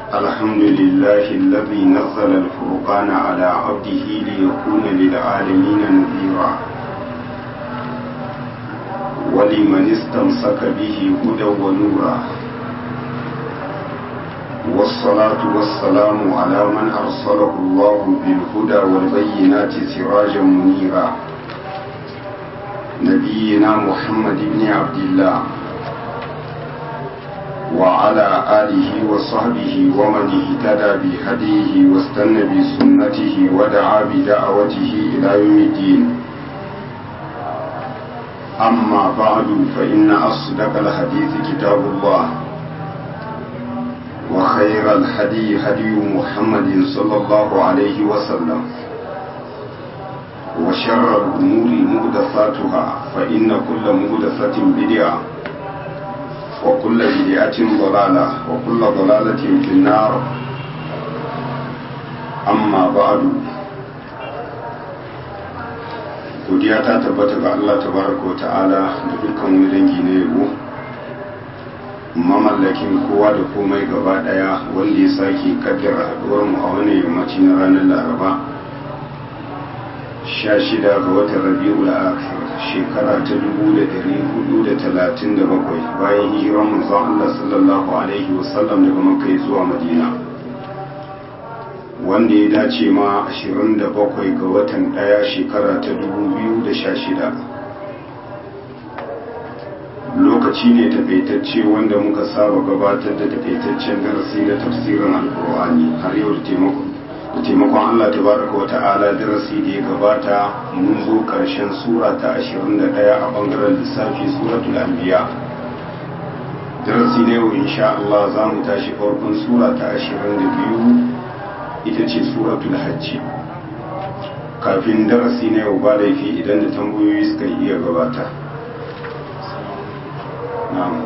الحمد لله الذي نزل الفرقان على عبده ليكون للعالمين نذيرا ولمن استمسك به هدى ونورا والصلاة والسلام على من أرسله الله بالهدى والبينات سراجا منيرا نبينا محمد بن عبد الله وعلى آله وصحبه ومن اهتدى بهديه واستنى بسنته ودعا بدعوته إلى يوم الدين أما بعد فإن أصدق الحديث كتاب الله وخير الهدي هدي محمد صلى الله عليه وسلم وشر الأمور مهدفاتها فإن كل مهدفة بدعة وكل بدعة ضلالة وكل ضلالة في النار أما بعد godiya ta tabbata ga Allah tabaraka wa ta'ala da dukkan wani dangi na yabo mamallakin kowa da komai gaba daya wanda ya sake kaddara haduwar mu a wani yammaci na ranar laraba 16 ga watan rabi'ul akhir shekara ta 1437 bayan hijiran manzon Allah sallallahu alaihi wasallam daga makka zuwa madina wanda ya dace ma 27 ga watan daya shekara ta 2016 lokaci ne takaitacce wanda muka saba gabatar da takaitaccen darasi na tafsirin alkur'ani har yau da taimakon da taimakon Allah tabaraka wa ta'ala darasi da ya gabata mun zo karshen sura ta 21 a bangaren lissafi suratul anbiya darasi na yau insha Allah za mu tashi farkon sura ta 22 ita ce suratul hajji kafin darasi na yau ba laifi idan da tambayoyi suka iya gabata na'am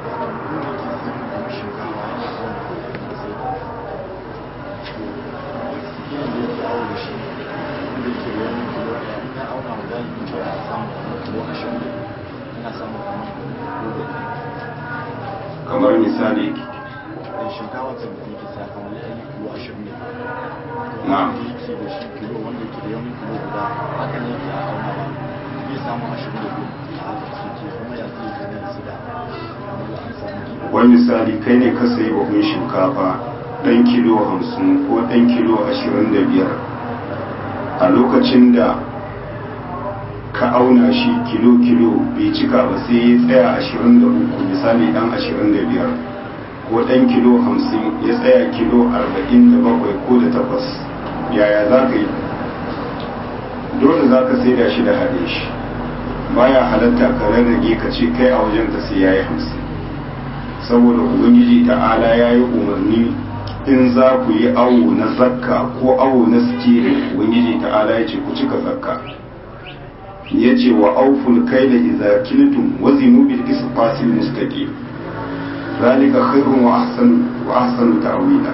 kamar misali shinkawa ta da yake sa kamar ya yi kilo ashirin ne na'am yake da shi kilo wanda yake da yawan kilo guda haka ne yake a auna ba zai samu ashirin da biyu a haka su ke kuma ya zai gane da su da kamar an samu kilo wani misali kai ne ka sayi buhun shinkafa ɗan kilo hamsin ko ɗan kilo ashirin da biyar a lokacin da ka auna shi kilo-kilo bai cika ba sai ya tsaya ashirin da uku misali ɗan ashirin da biyar ko ɗan kilo hamsin ya tsaya kilo arba'in da bakwai ko da takwas yaya za ka yi dole za ka saida shi da haɗe shi baya halatta ka rarrage ka ce kai a wajen ka sai ya yi hamsin saboda ubangiji ta'ala ya yi umarni in za ku yi awo na zakka ko awo na sikiri ubangiji ta'ala ya ce ku cika zakka ya ce wa auful kai da iza kiltum wa zinu bil isfasil mustaqim zalika khairun wa ahsanu wa ahsanu ta'wila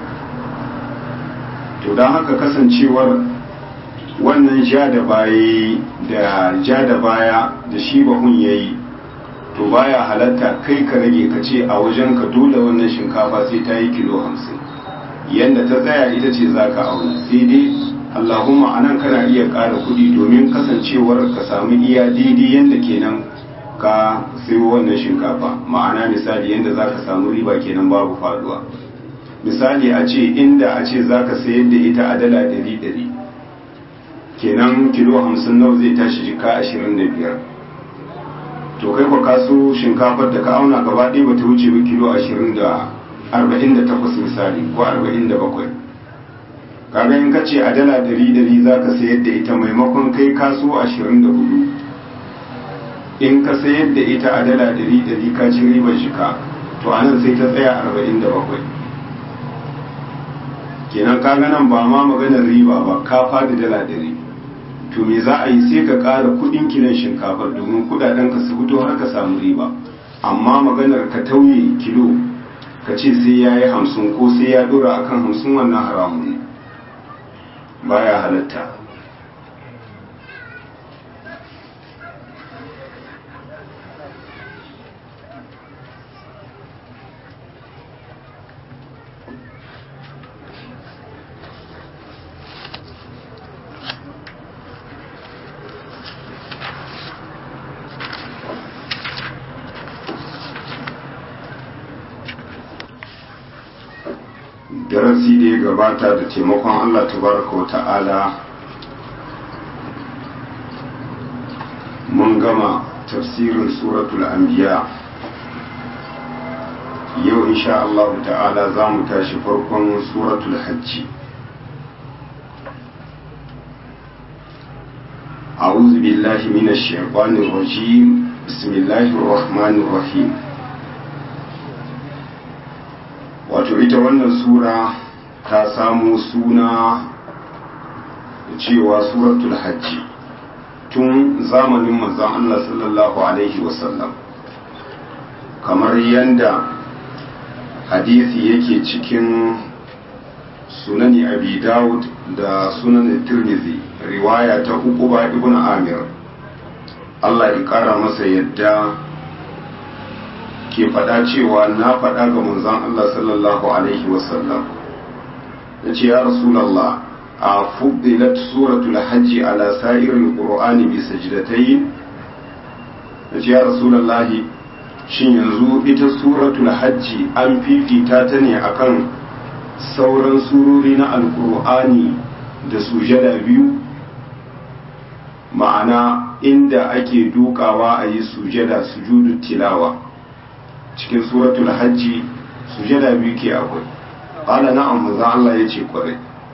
to dan haka kasancewar wannan ja da baya da ja da baya da shi bahun yayi to baya halatta kai ka rage ka ce a wajen ka dole wannan shinkafa sai ta yi kilo hamsin yadda ta tsaya ita ce za ka auna sai dai allahumma anan kana iya ƙara kuɗi domin kasancewar ka samu iya daidai yadda kenan ka sayo wannan shinkafa ma'ana misali yadda za ka samu riba kenan babu faduwa misali a ce inda a ce za ka sayar da ita a dala ɗari ɗari kenan kilo hamsin nawa zai tashi jika ashirin da biyar to kai ka kaso shinkafar da ka auna gaba ɗaya ba ta wuce ba kilo ashirin da arba'in da takwas misali ko arba'in da bakwai kaga in ka ce a dala ɗari ɗari za ka sayar da ita maimakon kai kaso ashirin da hudu in ka sayar da ita a dala ɗari ɗari ka ci ribar shika to anan sai ta tsaya arba'in da bakwai kenan kaga nan ba ma maganar riba ba ka fadi dala ɗari to me za a yi sai ka ƙara kuɗin kilan shinkafar domin kuɗaɗen ka su fito har ka samu riba amma maganar ka tauye kilo ka ce sai ya yi hamsin ko sai ya ɗora akan hamsin wannan haramun ne baya halatta darasi da ya gabata da taimakon Allah tabaraka wa ta'ala mun gama tafsirin suratul anbiya yau insha Allah ta'ala za mu tashi farkon suratul hajji أعوذ بالله من الشيطان الرجيم بسم الله الرحمن الرحيم wato ita wannan sura ta samu suna cewa suratul hajji tun zamanin manzon Allah sallallahu alaihi wasallam kamar yanda hadisi yake cikin sunani abi dawud da sunan tirmidhi riwaya ta uquba ibn amir Allah ya kara masa yadda ke faɗa cewa na faɗa ga manzon Allah sallallahu alaihi wasallam yace ya rasulullah a fuddilat suratul hajji ala sa'iril qur'ani bi sajdatayn yace ya rasulullah shin yanzu ita suratul hajji an fifita ta ne akan sauran surori na alkur'ani da sujada biyu ma'ana inda ake dukawa a yi sujada sujudu tilawa cikin suratul hajji sujada biyu ke akwai ƙala na'am maza Allah ya ce kwarai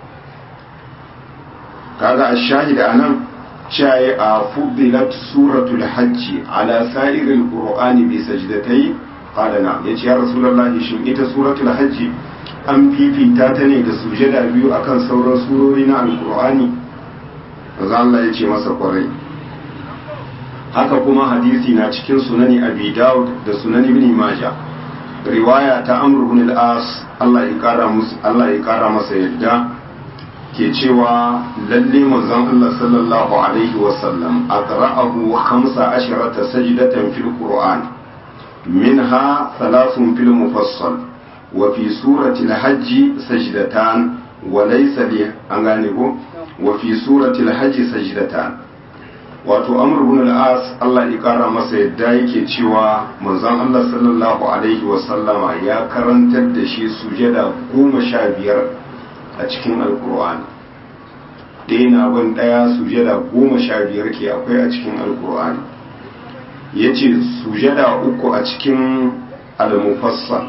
kaga a shahida anan caye a fuddilat suratul hajji ala sa'irin qur'ani bi sajdatai qala na'am yace ya rasulullahi shin ita suratul hajji an fifita ta ne da sujada biyu akan sauran surori na alkur'ani maza Allah ya ce masa kwarai haka kuma hadisi na cikin sunani abi daud da sunani ibn majah riwaya ta amr ibn al-as Allah ya kara musu Allah ya kara masa yadda ke cewa lalle manzon Allah sallallahu alaihi wa sallam aqra'ahu 15 sajdatan fil qur'an minha thalathun fil mufassal وفي سورة الحج سجدتان وليس لي أنغانيكو وفي سورة الحج سجدتان wato amr ibn al-as Allah ya kara masa yadda yake cewa manzon Allah sallallahu alaihi wa sallama ya karantar da shi sujada goma sha biyar a cikin alkur'ani ɗaya na ban ɗaya sujada goma sha biyar ke akwai a cikin alkur'ani ya ce sujada uku a cikin al-mufassal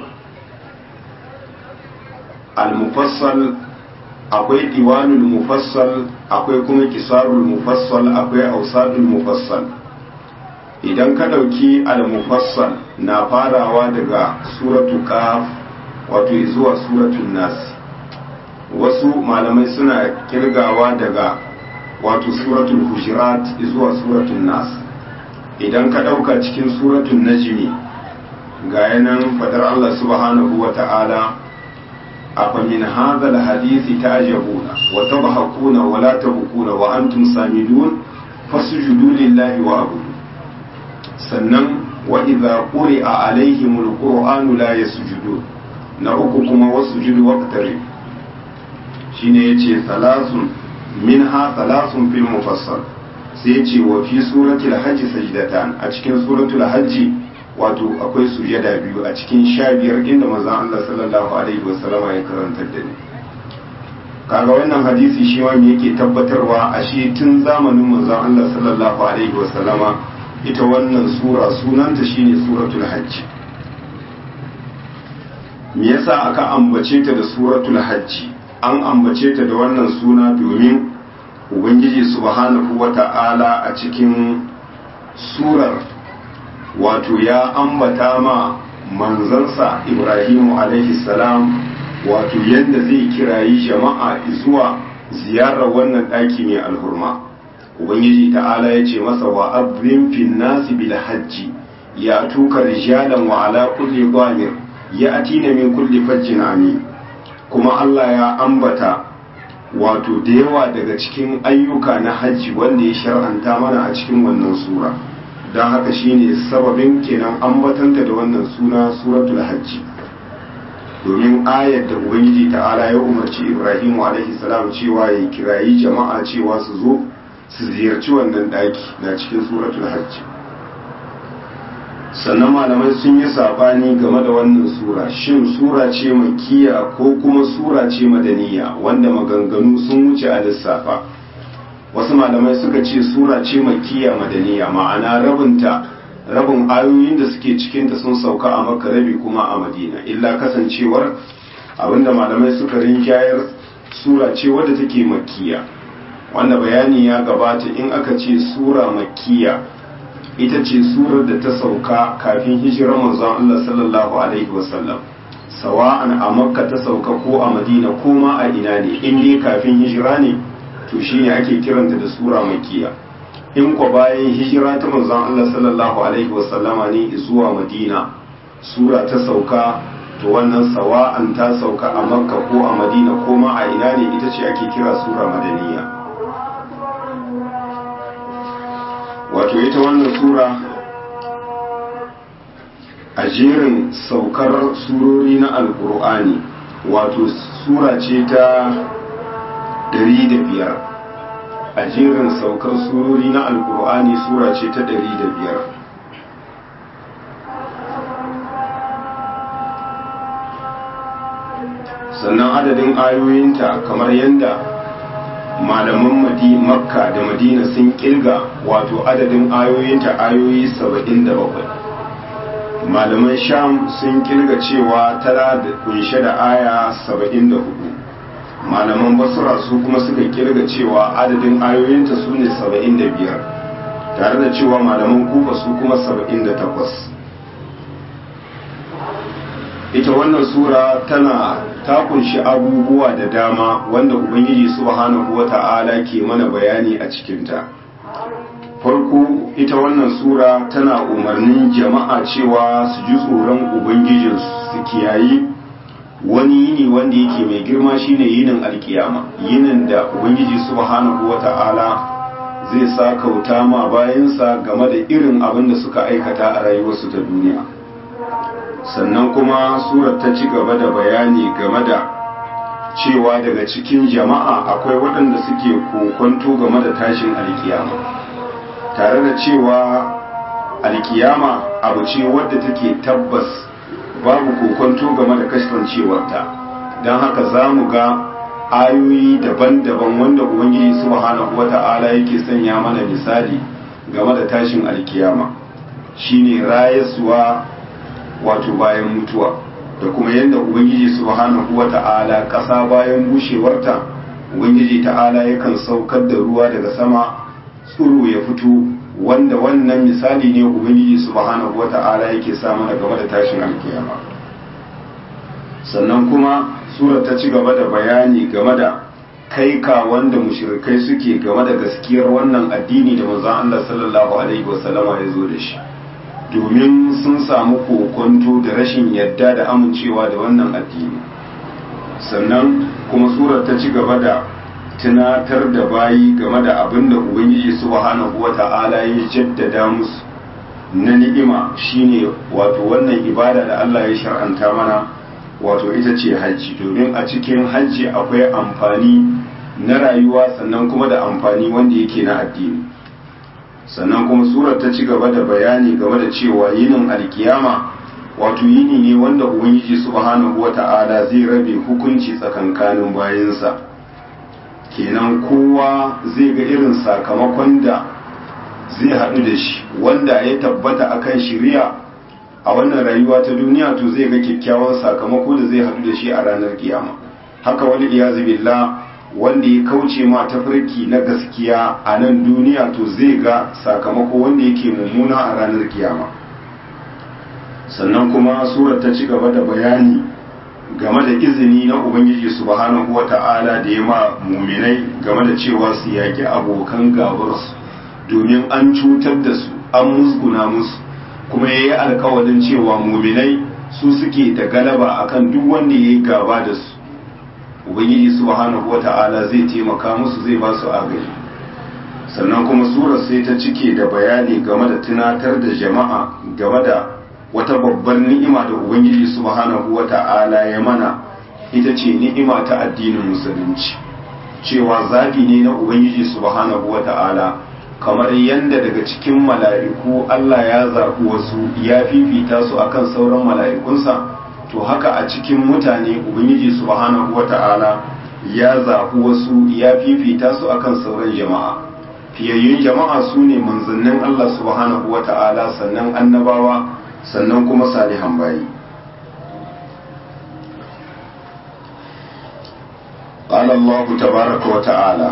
al-mufassal akwai diwanul mufassal akwai kuma kisarul mufassal akwai ausadul mufassal idan ka dauki al-mufassal na farawa daga suratu qaf wato zuwa suratul nas wasu malamai suna kirgawa daga wato suratul hujurat zuwa suratul nas idan ka dauka cikin suratul najmi ga yanan fadar Allah subhanahu wa ta'ala أفمن هذا الحديث تعجبون وتضحكون ولا تبكون وأنتم سامدون فاسجدوا لله وعبدوا sannan wa idza quri'a alaihim alqur'anu la yasjudun na uku kuma wasjudu waqtarib shine yace salasun minha salasun fil mufassal sai yace wa fi suratul hajj sajdatan a cikin suratul hajj wato akwai sujada biyu a cikin sha biyar inda manzon Allah sallallahu alaihi wasallama ya karantar da ni kaga wannan hadisi shi ma me yake tabbatarwa a shi tun zamanin manzon Allah sallallahu alaihi wasallama ita wannan sura sunanta shine suratul hajj me yasa aka ambace ta da suratul hajj an ambace ta da wannan suna domin ubangiji subhanahu wata'ala a cikin surar wato ya ambata ma manzansa ibrahimu alaihi salam wato yadda zai kirayi jama'a zuwa ziyarar wannan ɗaki mai alhurma ubangiji ta'ala ya ce masa wa abrin fin nasi bil hajji ya tuka rijalan wa ala kulli dhamir ya atina min kulli fajjin amin kuma Allah ya ambata wato da yawa daga cikin ayyuka na hajji wanda ya shar'anta mana a cikin wannan sura don haka shine sababin kenan ambatanta da wannan suna suratul hajji domin ayar da ubangiji ta'ala ya umarci ibrahimu alaihi salam cewa ya kirayi jama'a cewa su zo su ziyarci wannan daki na cikin suratul hajji sannan malamai sun yi sabani game da wannan sura shin sura ce makiya ko kuma sura ce madaniya wanda maganganu sun wuce a lissafa wasu malamai suka ce sura ce makiya madaniya ma'ana rabinta rabin ayoyin da suke cikinta sun sauka a makka rabi kuma a madina illa kasancewar abinda malamai suka rinjayar sura ce wadda take makiya wanda bayani ya gabata in aka ce sura makiya ita ce surar da ta sauka kafin hijirar manzon Allah sallallahu alaihi wasallam sawa'an a makka ta sauka ko a madina ko ma a ina ne in dai kafin hijira ne to shine ake kiranta da sura makiya in ko bayan hijira ta manzon Allah sallallahu alaihi wasallama ne zuwa madina sura ta sauka to wannan sawa'an ta sauka a makka ko a madina ko ma a ina ne ita ce ake kira sura madaniya wato ita wannan sura a jerin saukar surori na alkur'ani wato sura ce ta biyar. a jerin saukar surori na alkur'ani sura ce ta biyar. sannan adadin ayoyinta kamar yadda malaman makka da madina sun kirga wato adadin ayoyinta ayoyi saba'in da bakwai malaman sham sun kirga cewa tana da kunshe da aya saba'in da hudu malaman basra su kuma suka kirga cewa adadin ayoyinta su ne saba'in da biyar tare da cewa malaman kufa su kuma saba'in da takwas ita wannan sura tana ta kunshi abubuwa da dama wanda ubangiji subhanahu wata'ala ke mana bayani a cikinta farko ita wannan sura tana umarnin jama'a cewa su ji tsoron ubangijin su kiyayi wani yini wanda yake mai girma shine yinin alkiyama yinin da ubangiji subhanahu wata'ala zai sa kauta ma bayansa game da irin abin da suka aikata a rayuwarsu ta duniya sannan kuma surar ta ci gaba da bayani game da cewa daga cikin jama'a akwai waɗanda suke kokonto game da tashin alkiyama tare da cewa alkiyama abu ce wadda take tabbas babu kokonto game da kasancewarta don haka za mu ga ayoyi daban-daban wanda ubangiji subhanahu wata'ala yake sanya mana misali game da tashin alkiyama shine rayaswa wato bayan mutuwa da kuma yadda ubangiji subhanahu wata'ala ƙasa bayan bushewarta ubangiji ta'ala yakan saukar da ruwa daga sama tsiro ya fito wanda wannan misali ne ubangiji subhanahu wata'ala yake sa mana game da tashin alkiyama sannan kuma sura ta ci gaba da bayani game da kai ka wanda mushrikai suke game da gaskiyar wannan addini da manzon Allah sallallahu alaihi wasallama ya zo da shi domin sun samu kokonto da rashin yadda da amincewa da wannan addini sannan kuma surar ta ci gaba da tunatar da bayi game da abin da ubangiji subhanahu wata'ala ya jaddada musu na ni'ima shine wato wannan ibada da Allah ya shar'anta mana wato ita ce hajji domin a cikin hajji akwai amfani na rayuwa sannan kuma da amfani wanda yake na addini sannan kuma surar ta ci gaba da bayani game da cewa yinin alkiyama wato yini ne wanda ubangiji subhanahu wata'ala zai rabe hukunci tsakankanin bayansa kenan kowa zai ga irin sakamakon da zai haɗu da shi wanda ya tabbata akan shiriya a wannan rayuwa ta duniya to zai ga kyakkyawan sakamako da zai haɗu da shi a ranar kiyama haka wani iyazu billah wanda ya kauce ma tafarki na gaskiya a nan duniya to zai ga sakamako wanda yake mummuna a ranar kiyama sannan kuma surar ta ci gaba da bayani game da izini na ubangiji subhanahu wata'ala da ya ma muminai game da cewa su yaƙi abokan gabarsu domin an cutar da su an musguna musu kuma ya yi alkawalin cewa muminai su suke da galaba akan duk wanda ya yi gaba da su ubangiji subhanahu wata'ala zai taimaka musu zai ba su agaji sannan kuma surar sai ta cike da bayani game da tunatar da jama'a game da wata babbar ni'ima da ubangiji subhanahu wata'ala ya mana ita ce ni'ima ta addinin musulunci cewa zabi ne na ubangiji subhanahu wata'ala kamar yadda daga cikin mala'iku Allah ya zaɓi wasu ya fifita su akan sauran mala'ikunsa to haka a cikin mutane ubangiji subhanahu wata'ala ya zaɓi wasu ya fifita su akan sauran jama'a fiyayyun jama'a su ne manzannin Allah subhanahu wata'ala sannan annabawa sannan kuma salihan bayi قال الله تبارك وتعالى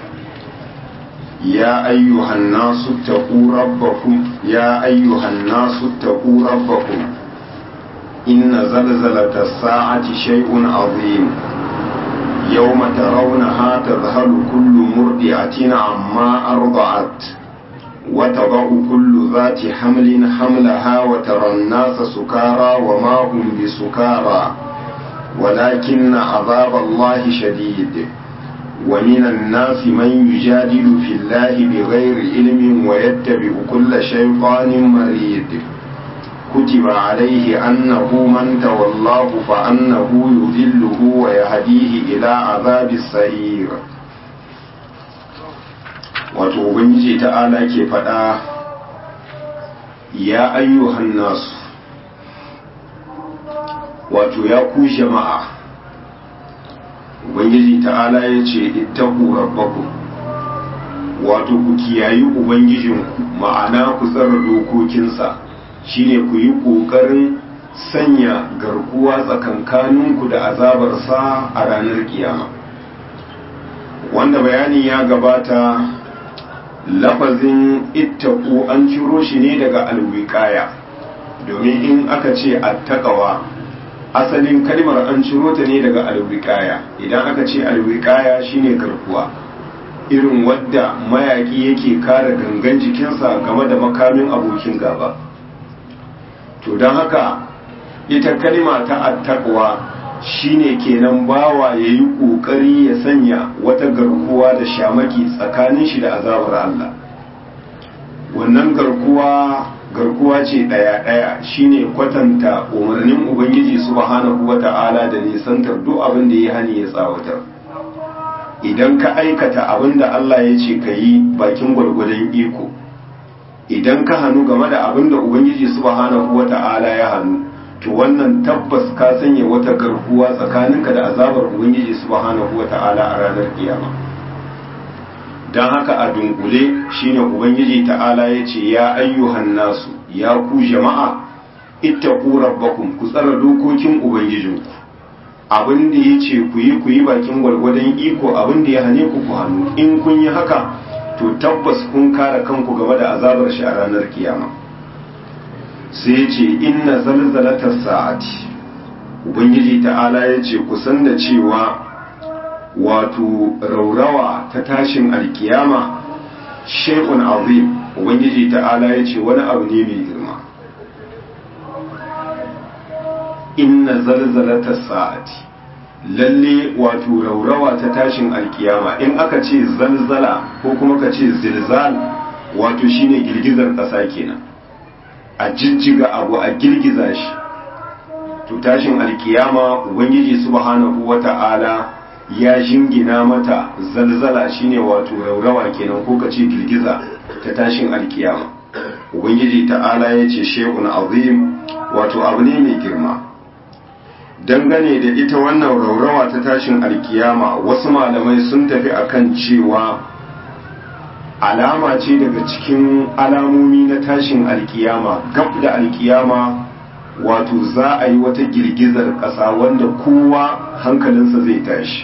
يا أيها الناس اتقوا ربكم يا أيها الناس اتقوا ربكم إن زلزلة الساعة شيء عظيم يوم ترونها تذهل كل مرضعة عما أرضعت وتضع كل ذات حمل حملها وترى الناس سكارى وما هم بسكارى ولكن عذاب الله شديد ومن الناس من يجادل في الله بغير علم ويتبع كل شيطان مريد كتب عليه أنه من تولاه فأنه يذله ويهديه إلى عذاب السعير wato ubangiji ta'ala ke faɗa ya ayyuhan nasu wato ya ku jama'a ubangiji ta'ala ya ce ittaku rabbakum wato ku kiyayi ubangijinku ma'ana ku tsara dokokinsa shine ku yi ƙoƙarin sanya garkuwa tsakankaninku da azabarsa a ranar kiyama wanda bayani ya gabata lafazin ittaku an ciro shi ne daga alwiƙaya domin in aka ce attaqawa asalin kalmar an ciro ta ne daga alwiqaya idan aka ce alwiqaya shine garkuwa irin wadda mayaki yake kare gangan jikinsa game da makamin abokin gaba to don haka ita kalma ta attaqwa shine kenan bawa yayi kokari ya sanya wata garkuwa da shamaki tsakanin shi da azabar Allah wannan garkuwa garkuwa ce ɗaya-ɗaya shine kwatanta umarnin ubangiji subhanahu wata'ala da nisantar duk abin da ya hani ya tsawatar idan ka aikata abin da Allah ya ce ka yi bakin gwargwadon iko idan ka hannu game da abin da ubangiji subhanahu wata'ala ya hannu to wannan tabbas ka sanya wata garkuwa tsakaninka da azabar ubangiji subhanahu wata'ala a ranar kiyama don haka a dunkule shine ubangiji ta'ala ya ce ya ayyuhan nasu ya ku jama'a ittaqu rabbakum ku tsara dokokin ubangijinku abin da ya ce ku yi ku yi bakin gwargwadon iko abin da ya hane ku ku hannu in kun yi haka to tabbas kun kare kanku game da azabar shi a ranar kiyama sai ya ce inna zalzalatar sa'ati ubangiji ta'ala ya ce ku san da cewa wato raurawa ta tashin alkiyama shekun azim ubangiji ta'ala ya ce wani abu ne mai girma inna zalzalata sa'ati lalle wato raurawa ta tashin alkiyama in aka ce zalzala ko kuma ka ce zilzal wato shine girgizar ƙasa kenan a jijjiga abu a girgiza shi to tashin alkiyama ubangiji subhanahu wata'ala ya jingina mata zalzala shine wato raurawa kenan ko kace girgiza ta tashin alkiyama ubangiji ta'ala ya ce shehun azim wato abu ne mai girma dangane da ita wannan raurawa ta tashin alkiyama wasu malamai sun tafi akan cewa alama ce daga cikin alamomi na tashin alkiyama gab da alkiyama wato za a yi wata girgizar ƙasa wanda kowa hankalinsa zai tashi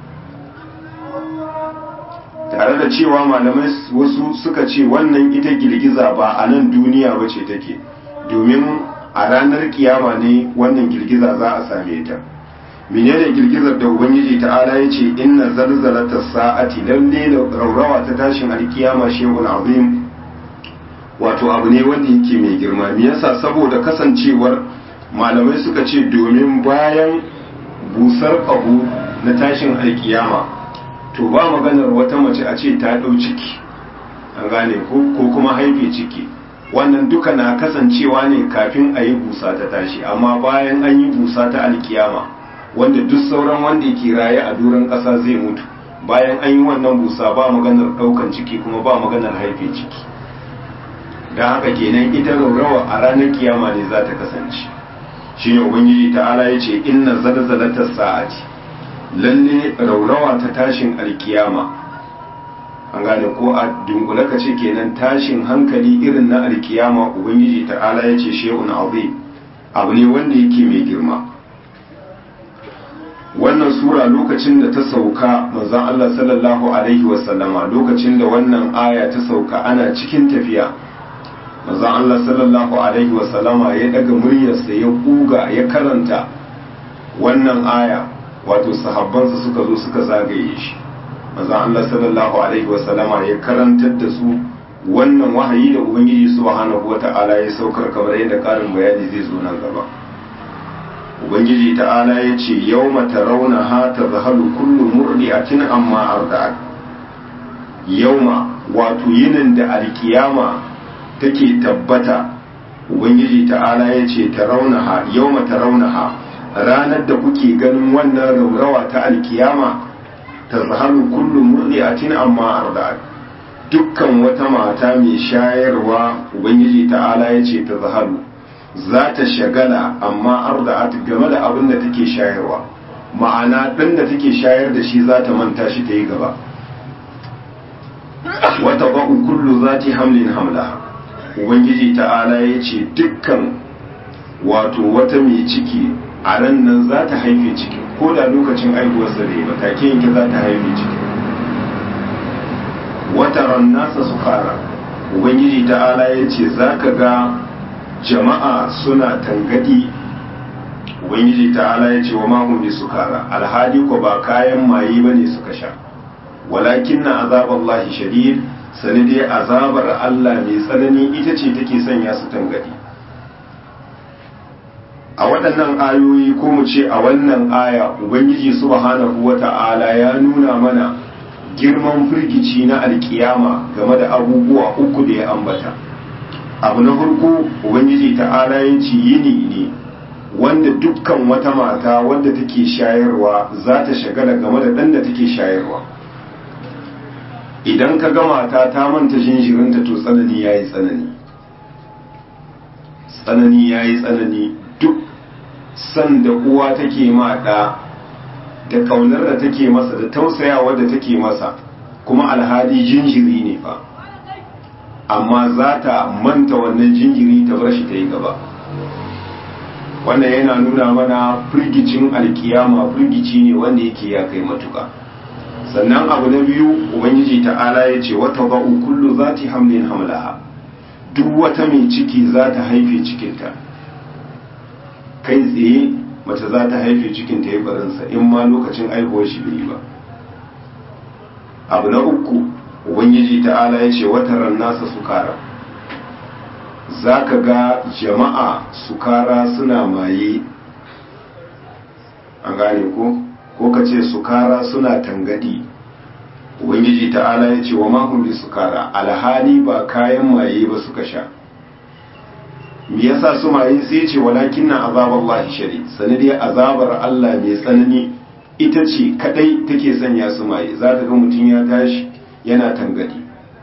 tare da cewa malamai wasu suka ce wannan ita girgiza ba a nan duniya ba ce take domin a ranar kiyama ne wannan girgiza za a same ta menene girgizar da ubangiji ta'ala ya ce inna zalzalata sa'ati lalle da raurawa ta tashin alkiyama shehun azim wato abu ne wanda yake mai girma me yasa saboda kasancewar malamai suka ce domin bayan busar ƙaho na tashin alkiyama to ba maganar wata mace a ce ta ɗau ciki an gane ko kuma haife ciki wannan duka na kasancewa ne kafin a yi busa ta tashi amma bayan an yi busa ta alkiyama wanda duk sauran wanda ke raye a doron ƙasa zai mutu bayan an yi wannan busa ba maganar ɗaukan ciki kuma ba maganar haife ciki don haka kenan ita raurawa a ranar kiyama ne za ta kasance shi ne ubangiji ta'ala ya ce inna zalzalatar sa'ati lalle raurawa ta tashin alkiyama an gane ko a dunkule ka ce kenan tashin hankali irin na alkiyama ubangiji ta'ala ya ce shehun azim abu ne wanda yake mai girma wannan sura lokacin da ta sauka manzon Allah sallallahu alaihi wasallama lokacin da wannan aya ta sauka ana cikin tafiya manzon Allah sallallahu alaihi wasallama ya daga muryarsa ya kuga ya karanta wannan aya wato sahabbansa suka zo suka zagaye shi manzon Allah sallallahu alaihi wasallama ya karantar da su wannan wahayi da ubangiji subhanahu wata'ala ya saukar kamar yadda karin bayani zai zo nan gaba ubangiji ta'ala ya ce yau mata rauna ha ta zahalu kullu murdi'atin amma arda'at yauma wato yinin da alkiyama take tabbata ubangiji ta'ala ya ce ta rauna ha yau mata rauna ha ranar da kuke ganin wannan raurawa ta alkiyama ta zahalu kullu murdi'atin amma arda'at dukkan wata mata mai shayarwa ubangiji ta'ala ya ce ta zahalu za ta shagala amma arda'at game da abin da take shayarwa ma'ana ɗan da take shayar da shi za ta manta shi ta yi gaba wata ba'u kullu za ta hamlin hamla ubangiji ta'ala ya ce dukkan wato wata mai ciki a ran nan za ta haife ciki ko da lokacin aihuwarsa da ba take yanke za ta haife ciki wata ran nasa su fara ubangiji ta'ala ya ce za ka ga jama'a suna tangadi ubangiji ta'ala ya ce wa mahum bi sukara alhali ko ba kayan maye bane suka sha walakin na azaballahi shadid sani dai azabar Allah mai tsanani ita ce take sanya su tangadi a waɗannan ayoyi ko mu ce a wannan aya ubangiji subhanahu wata'ala ya nuna mana girman firgici na alkiyama game da abubuwa uku da ya ambata abu na farko ubangiji ta'ala ya ce yini ne wanda dukkan wata mata wadda take shayarwa za ta shagala game da ɗan da take shayarwa idan ka ga mata ta manta jinjirinta to tsanani ya yi tsanani tsanani ya yi tsanani duk san da uwa take ma ɗa da ƙaunar da take masa da tausayawa da take masa kuma alhali jinjiri ne fa amma za ta manta wannan jinjiri ta bar shi ta yi gaba wannan yana nuna mana firgicin alkiyama firgici ne wanda yake ya kai matuka sannan abu na biyu ubangiji ta'ala ya ce wata ba'u kullu za ta hamlin hamlaha duk wata mai ciki za ta haife cikinta kai tsaye mace za ta haife cikinta ya barinsa in ma lokacin aihuwar shi bai ba abu na uku ubangiji ta'ala ya ce wataran nasa sukara za ka ga jama'a sukara suna maye an gane ko ko ka ce sukara suna tangadi ubangiji ta'ala ya ce wa mahulli sukara alhali ba kayan maye ba suka sha me yasa su maye sai ce walakin na azabar Allah shari sanadiyar azabar Allah mai tsanani ita ce kadai take sanya su maye za ka ga mutum ya tashi yana tangadi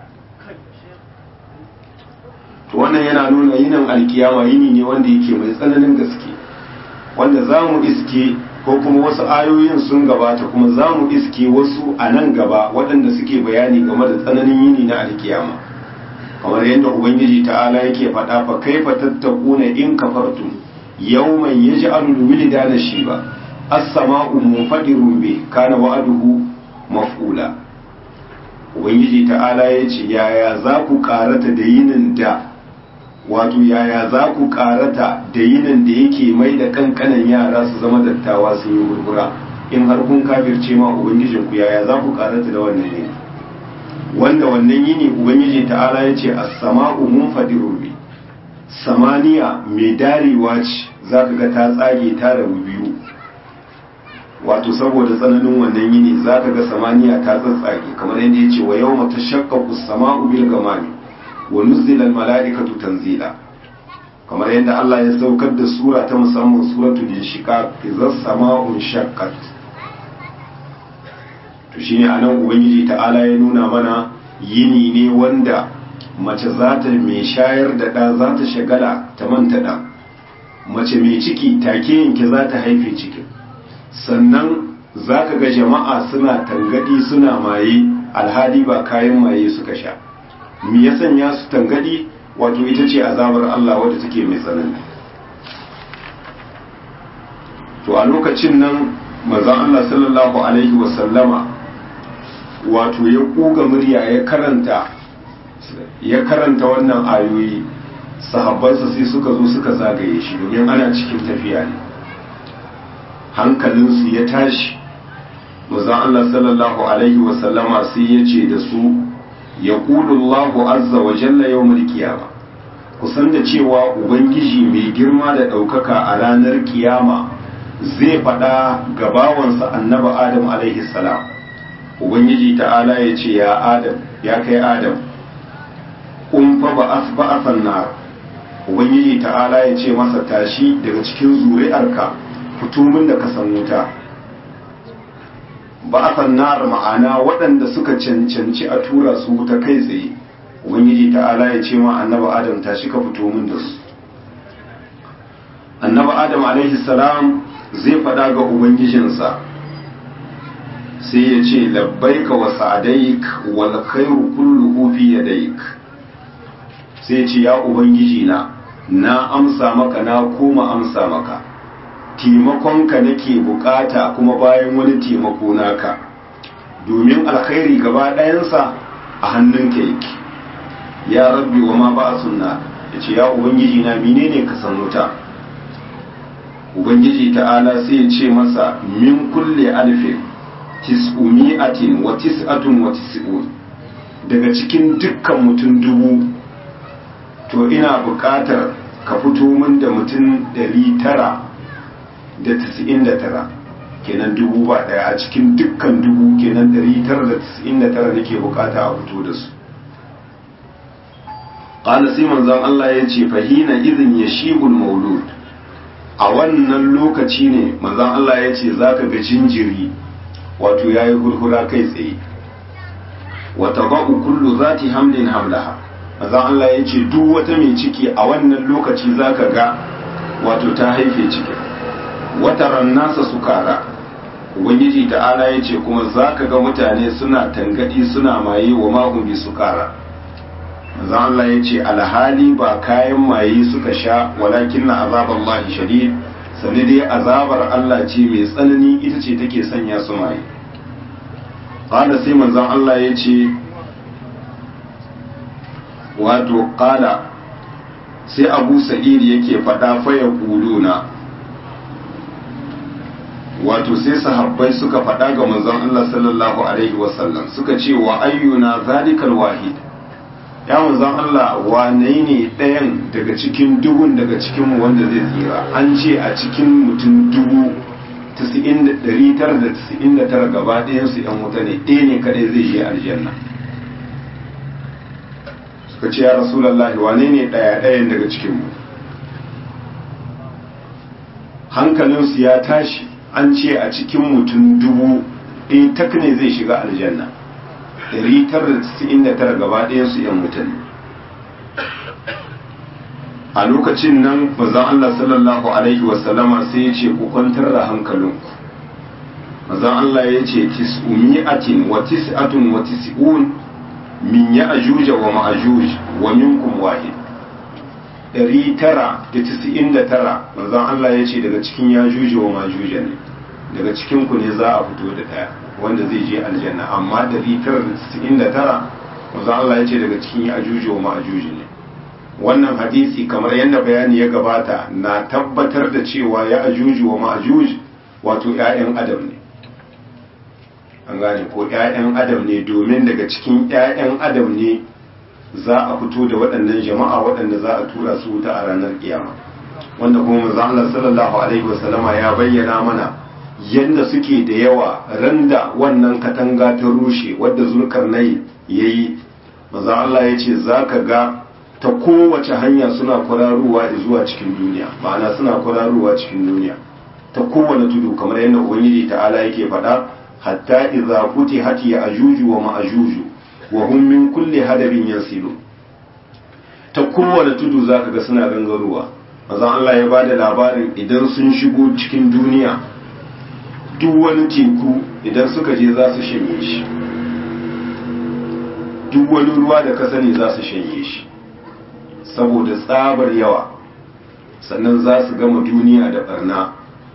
to wannan yana nuna yinin alkiyama yini ne wanda yake mai tsananin gaske wanda za mu iske ko kuma wasu ayoyin sun gabata kuma za mu iske wasu a nan gaba waɗanda suke bayani game da tsananin yini na alkiyama kamar yadda ubangiji ta'ala yake faɗa fa kaifa tattakuna in kafartum yawman yaj'alul wildana shiba as-sama'u munfadirun bi kana wa'aduhu maf'ula ubangiji ta'ala ya ce yaya za ku karata da yinin da wato yaya za ku karata da yinin da yake mai da kankanan yara su zama dattawa sun yi gurgura in har kun kafirce ma ubangijinku yaya za ku karata da wannan yini wanda wannan yini ubangiji ta'ala ya ce as-sama'u munfadirun bi samaniya mai darewa ce za ka ga ta tsage ta rabu biyu wato saboda tsananin wannan yini za ka ga samaniya ta tsatsage kamar yadda ya ce wa yau mata shakkaku sama'u bil gamani wa nuzzila mala'ikatu tanzila kamar yadda Allah ya saukar da sura ta musamman suratul inshiqaq idza sama'un shaqqat to shine anan ubangiji ta'ala ya nuna mana yini ne wanda mace za ta mai shayar da ɗa za ta shagala ta manta ɗa mace mai ciki take yanke za ta haife cikin sannan za ka ga jama'a suna tangadi suna maye alhali ba kayan maye suka sha me ya sanya su tangadi wato ita ce azabar Allah wadda take mai tsanani to a lokacin nan manzon Allah sallallahu alaihi wasallama wato ya kuga murya ya karanta ya karanta wannan ayoyi sahabbansa sai suka zo suka zagaye shi domin ana cikin tafiya ne hankalinsu ya tashi manzon Allah sallallahu alaihi wasallama sai ya ce da su ya Allahu azza wa jalla yawmul qiyama kusan da cewa ubangiji mai girma da ɗaukaka a ranar kiyama zai faɗa ga bawansa annaba adam alaihi salam ubangiji ta'ala ya ce ya adam ya kai adam kun fa ba a nar ubangiji ta'ala ya ce masa tashi daga cikin zuri'arka fito min da ka san wuta ba a nar ma'ana waɗanda suka cancanci a tura su wuta kai tsaye ubangiji ta'ala ya ce ma annaba adam tashi ka fito min da su annaba adam alaihi salam zai faɗa ga ubangijinsa sai ya ce labbaika wa sa'adaik wal khairu kulluhu fi yadaik sai ya ce ya ubangiji na na amsa maka na koma amsa maka taimakonka nake bukata kuma bayan wani taimako naka domin alkhairi gaba ɗayansa a hannunka yake ya rabbi wa ma ba sunna ya ce ya ubangiji na menene ka san wuta ubangiji ta'ala sai ya ce masa min kulle alfin tis'umi'atin wa tis'atun wa tis'un daga cikin dukkan mutum dubu to ina buƙatar ka fito min da mutum ɗari tara da tis'in da tara kenan dubu ba ɗaya a cikin dukkan dubu kenan ɗari tara da tis'in da tara nake buƙata a fito da su ƙala sai manzon Allah ya ce fahina izin ya shibul maulud a wannan lokaci ne manzon Allah ya ce za ka ga jinjiri wato ya yi hurhura kai tsaye wata ba'u kullu za ta hamlin hamlaha manzon Allah ya ce duk wata mai ciki a wannan lokaci za ka ga wato ta haife cikin wata rannasa sukara ubangiji ta'ala ya ce kuma za ka ga mutane suna tangadi suna maye wa mahumbi sukara manzon Allah ya ce alhali ba kayan maye suka sha walakin na azabar Allah shadid sani dai azabar Allah ce mai tsanani ita ce take sanya su maye qala sai manzon Allah ya ce wato qala sai Abu Sa'id yake faɗa fa ya kuluna wato sai sahabbai suka faɗa ga manzon Allah sallallahu alaihi wasallam suka ce wa ayyuna zalikal wahid ya manzon Allah wane ne ɗayan daga cikin dubun daga cikin wanda zai tsira an ce a cikin mutum dubu ɗari tara da tasa'in da tara gaba ɗayansu ‘yan wuta ne ɗaya ne kadai zai je aljanna suka ce ya rasulallah wane ne ɗaya ɗayan daga cikinmu hankalinsu ya tashi an ce a cikin mutum dubu ɗaya tak ne zai shiga aljanna 999 gaba ɗayansu ‘yan mutane a lokacin nan mazan Allah sallallahu Alaihi wasallama sai ya ce ku kwantar da hankalinku mazan Allah ya ce tis'umi'atin wa tis'atun wa tis'un min ya ajuja wa ma'ajuj wa minkum wahid ɗari tara da tis'in da tara mazan Allah ya ce daga cikin ya juja wa ma'ajuja ne daga cikinku ne za a fito da ɗaya wanda zai je aljanna amma 999 wanzan Allah ya ce daga cikin ya ajuji wa ma'ajuji ne wannan hadisi kamar yadda bayani ya gabata na tabbatar da cewa ya ajuji wa ma'ajuji wato 'ya'yan adam ne an gane ko 'ya'yan adam ne domin daga cikin 'ya'yan adam ne za a fito da waɗannan jama'a waɗanda za a tura su wuta a ranar kiyama wanda kuma manzon Allah sallallahu alaihi wasallama ya bayyana mana yadda suke da yawa randa wannan katanga ta rushe wadda zulkarnai ya yi maza Allah ya ce za ka ga ta kowace hanya suna kwararowa zuwa cikin duniya ma'ana suna kwararowa cikin duniya ta kowane tudu kamar yadda ubangiji ta'ala yake faɗa hatta idza futihat ya'juju wa ma'juju wa hum min kulli hadabin yansilu ta kowane tudu zaka ga suna gangarowa manzon Allah ya bada labarin idan sun shigo cikin duniya duk wani teku idan suka je za su shanye shi duk wani ruwa da ka sani za su shanye shi saboda tsabar yawa sannan za su gama duniya da barna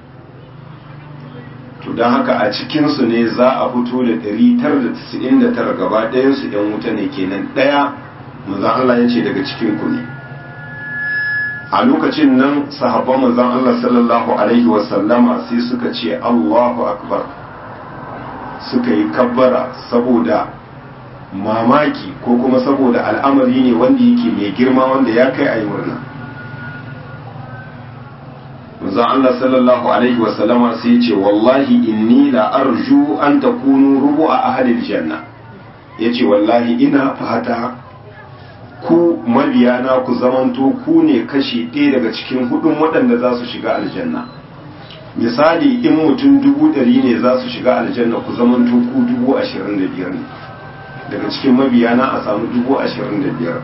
to don haka a cikinsu ne za a fito da 999 gaba ɗayansu ‘yan wuta ne kenan ɗaya manzan Allah ya ce daga cikinku ne a lokacin nan sahabban manzan Allah sallallahu Alaihi wasallama sai suka ce Allahu akbar suka yi kabbara saboda mamaki ko kuma saboda al'amari ne wanda yake mai girma wanda ya kai a yi murna manzon Allah sallallahu alaihi wasallama sai ce wallahi inni la arju an takunu rubu'a ahlil janna yace wallahi ina fata ku mabiyana ku zamanto ku ne kashi ɗaya daga cikin hudun waɗanda za su shiga aljanna misali in mutum dubu ɗari ne za su shiga aljanna ku zamanto ku dubu ashirin da biyar ne daga cikin mabiyana a samu dubu ashirin da biyar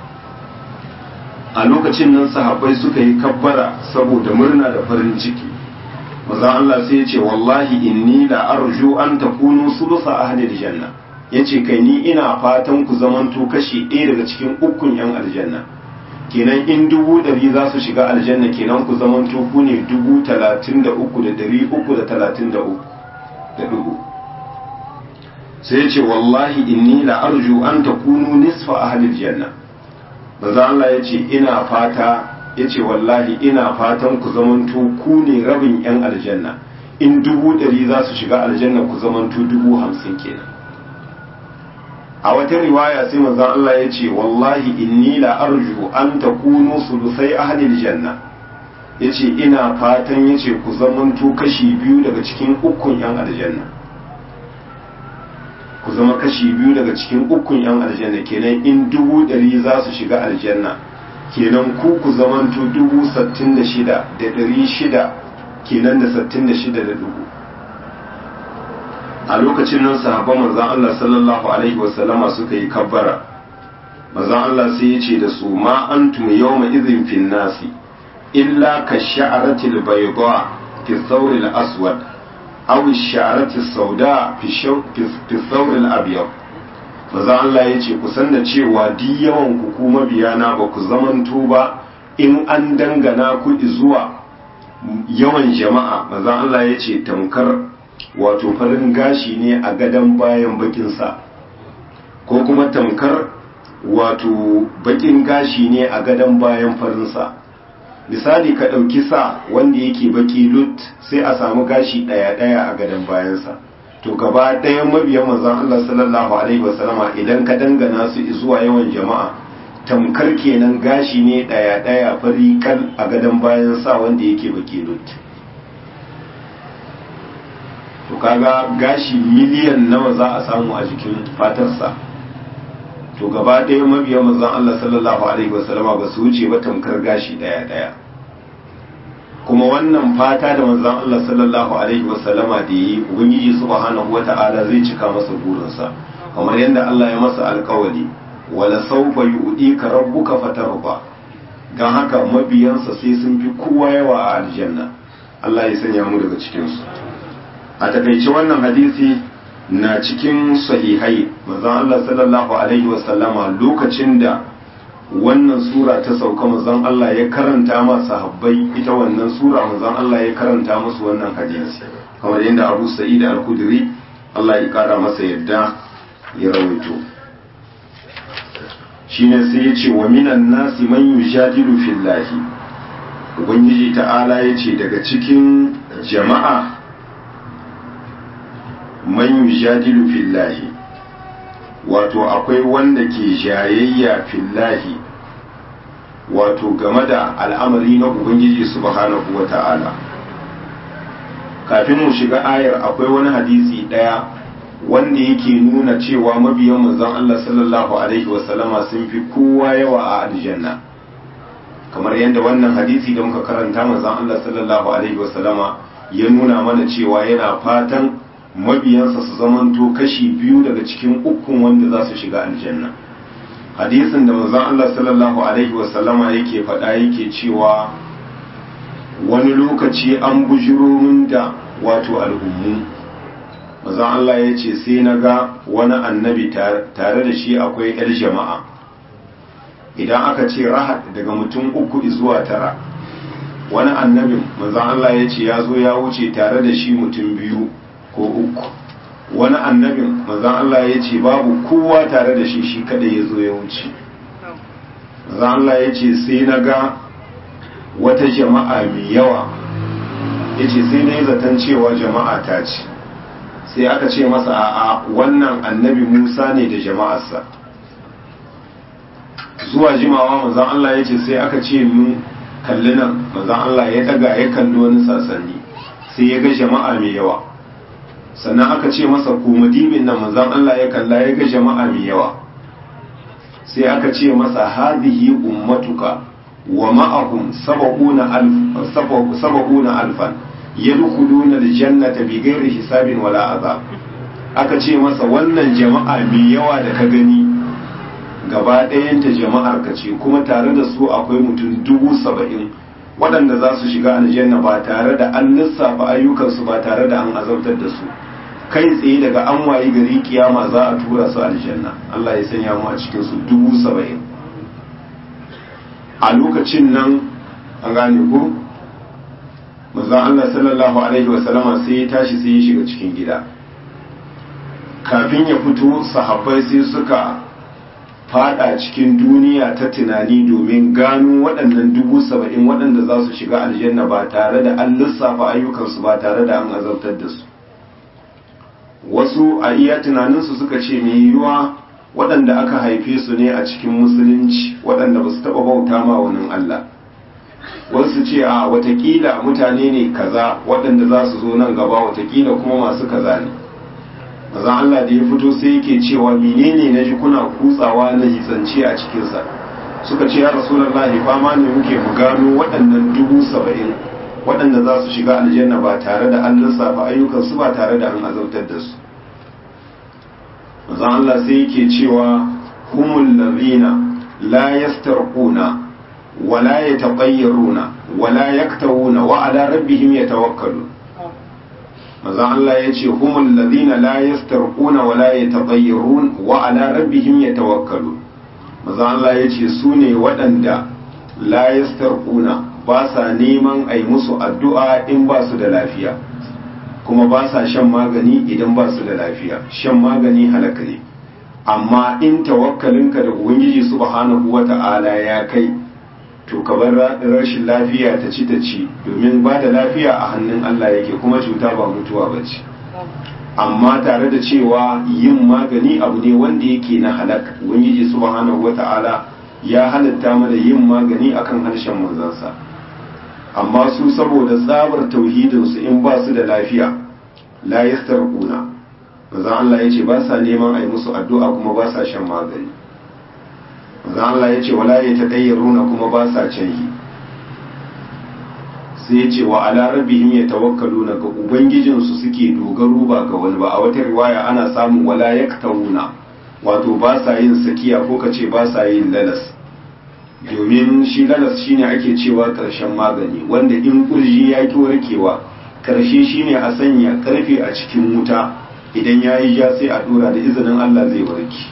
a lokacin nan sahabbai suka yi kabbara saboda murna da farin ciki maza Allah sai ya ce wallahi inni la arju an takunu sulusa ahli aljanna yace kai ni ina fatan ku zamanto kashi ɗaya daga cikin ukun yan aljanna kenan in dubu ɗari za su shiga aljanna kenan ku zamanto ku ne dubu talatin da uku da ɗari uku da talatin da uku da dubu sai ya ce wallahi inni la arju an takunu nisfa ahli aljanna manzo Allah ya ce ina fata ya ce wallahi ina fatan ku zamanto ku ne rabin yan aljanna in dubu ɗari za su shiga aljanna ku zamanto dubu hamsin kenan a wata riwaya sai manzon Allah ya ce wallahi inni la arju an takunu sulusai ahli aljanna yace ina fatan yace ku zamanto kashi biyu daga cikin ukun yan aljanna ku zama kashi biyu daga cikin ukun yan aljanna kenan in dubu ɗari za su shiga aljanna kenan ku ku zamanto dubu sattin da shida da ɗari shida kenan da sattin da shida da dubu a lokacin nan sahabban manzan Allah sallallahu alaihi wasallama suka yi kabbara manzan Allah sai ya ce da su ma antum yawma idhin fin nasi illa ka sha'aratil bayda fi thawril aswad aw sha'arati sauda fi fi thawril abyad manzan Allah ya ce ku san da cewa di yawan ku kuma biyana ba ku zamanto ba in an dangana ku zuwa yawan jama'a manzan Allah ya ce tamkar wato farin gashi ne a gadon bayan bakinsa ko kuma tamkar wato bakin gashi ne a gadon bayan farinsa misali ka ɗauki sa wanda yake baki lut sai a samu gashi ɗaya-ɗaya a gadon bayansa to gaba ɗayan mabiyan manzon Allah sallallahu alaihi wasallama idan ka dangana su zuwa yawan jama'a tamkar kenan gashi ne ɗaya-ɗaya fari kal a gadon bayan sa wanda yake baki lut to kaga gashi miliyan nawa za a samu a jikin fatarsa to gaba ɗaya mabiya manzon Allah sallallahu alaihi wasallama ba su wuce ba tamkar gashi ɗaya ɗaya kuma wannan fata da manzon Allah sallallahu alaihi wasallama da yi ubangiji subhanahu wata'ala zai cika masa burinsa kamar yadda Allah ya masa alkawari wala sawfa yu'tika rabbuka fatarba dan haka mabiyansa sai sun fi kowa yawa a aljanna Allah ya sanya mu daga cikin su a takaice wannan hadisi na cikin sahihai manzon Allah sallallahu alaihi wasallama lokacin da wannan sura ta sauka manzon Allah ya karanta ma sahabbai ita wannan sura manzon Allah ya karanta musu wannan hadisi kamar yadda Abu Sa'id al-Khudri Allah ya kara masa yadda ya rawaito shine sai ya ce wa minan nasi man yujadilu fillahi ubangiji ta'ala ya ce daga cikin jama'a man yujadilu fillahi wato akwai wanda ke jayayya fillahi wato game da al'amari na ubangiji subhanahu wa ta'ala kafin mu shiga ayar akwai wani hadisi ɗaya wanda yake nuna cewa mabiyan manzon Allah sallallahu alaihi wasallama sun fi kowa yawa a aljanna kamar yadda wannan hadisi da muka karanta manzon Allah sallallahu alaihi wasallama ya nuna mana cewa yana fatan mabiyansa su zamanto kashi biyu daga cikin ukun wanda za su shiga aljanna hadisin da manzon Allah sallallahu alaihi wasallama yake faɗa yake cewa wani lokaci an bujiro min da wato al'ummu manzon Allah ya ce sai na ga wani annabi tare da shi akwai 'yar jama'a idan aka ce rahat daga mutum uku zuwa tara wani annabin manzon Allah ya ce ya zo ya wuce tare da shi mutum biyu ko uku wani annabin manzon Allah ya ce babu kowa tare da shi shi kada ya zo ya wuce manzon Allah ya ce sai na ga wata jama'a mai yawa ya ce sai na yi zaton cewa jama'a ta ce sai aka ce masa a'a wannan annabi musa ne da jama'arsa zuwa jimawa manzon Allah ya ce sai aka ce mun kalli nan manzon Allah ya daga ya kalli wani sasanni sai ya ga jama'a mai yawa sannan aka ce masa kuma dibin nan manzon Allah ya kalla ya ga jama'a mai yawa sai aka ce masa hadhihi ummatuka wa ma'ahum sab'una alf sab'una alfan yadkhuluna aljannata bighairi hisabin wala azab aka ce masa wannan jama'a mai yawa da ka gani gaba ɗayanta jama'ar ka ce kuma tare da su akwai mutum dubu saba'in waɗanda za su shiga aljanna ba tare da an lissafa ayyukansu ba tare da an azabtar da su kai tsaye daga an wayi gari kiyama za a tura su aljanna Allah ya sanya mu a cikin su dubu saba'in a lokacin nan an gane ko manzon Allah sallallahu alaihi wasallama sai ya tashi sai ya shiga cikin gida kafin ya fito sahabbai sai suka fada cikin duniya ta tunani domin gano waɗannan dubu saba'in waɗanda za su shiga aljanna ba tare da an lissafa ayyukansu ba tare da an azabtar da su wasu a iya tunaninsu suka ce mai yiwuwa waɗanda aka haife su ne a cikin musulunci waɗanda ba su taɓa bauta ma wani Allah wasu ce a watakila mutane ne kaza waɗanda za su zo nan gaba watakila kuma masu kaza ne maza Allah da ya fito sai yake cewa menene na ji kuna kutsawa na hitsance a cikinsa suka ce ya rasulallahi fama ne muke mu gano waɗannan dubu saba'in waɗanda za su shiga aljanna ba tare da an lissafa ayyukansu ba tare da an azabtar da su maza Allah sai yake cewa humul ladina la yastarquna wala yataqayyaruna wala yaktawuna wa ala rabbihim yatawakkalun manzon Allah ya ce humul ladina la yastarquna wa la yataghayyarun wa ala rabbihim yatawakkalun manzon Allah ya ce su ne waɗanda la yastarquna ba sa neman ai musu addu'a in ba su da lafiya kuma ba sa shan magani idan ba su da lafiya shan magani halaka ne amma in tawakkalinka da ubangiji subhanahu wata'ala ya kai to ka bar rashin lafiya ta ci ta ci domin ba da lafiya a hannun Allah yake kuma cuta ba mutuwa ba ce amma tare da cewa yin magani abu ne wanda yake na halak ubangiji subhanahu wata'ala ya halatta mana yin magani akan harshen manzansa amma su saboda tsabar tauhidin su in ba su da lafiya la yastarquna manzon Allah yace ba sa neman ai musu addu'a kuma ba sa shan magani manzon Allah yace wala yatadayyaruna kuma ba sa canyi sai ya ce wa ala rabbihim yatawakkaluna ga ubangijinsu suke dogaro ba ga wani ba a wata riwaya ana samun wala yaktawuna wato ba sa yin sakiya ko ka ce ba sa yin lalas domin shi lalas shine ake cewa karshen magani wanda in kurji ya ki warkewa karshe shine a sanya karfe a cikin wuta idan ya yi ja sai a dora da izinin Allah zai warke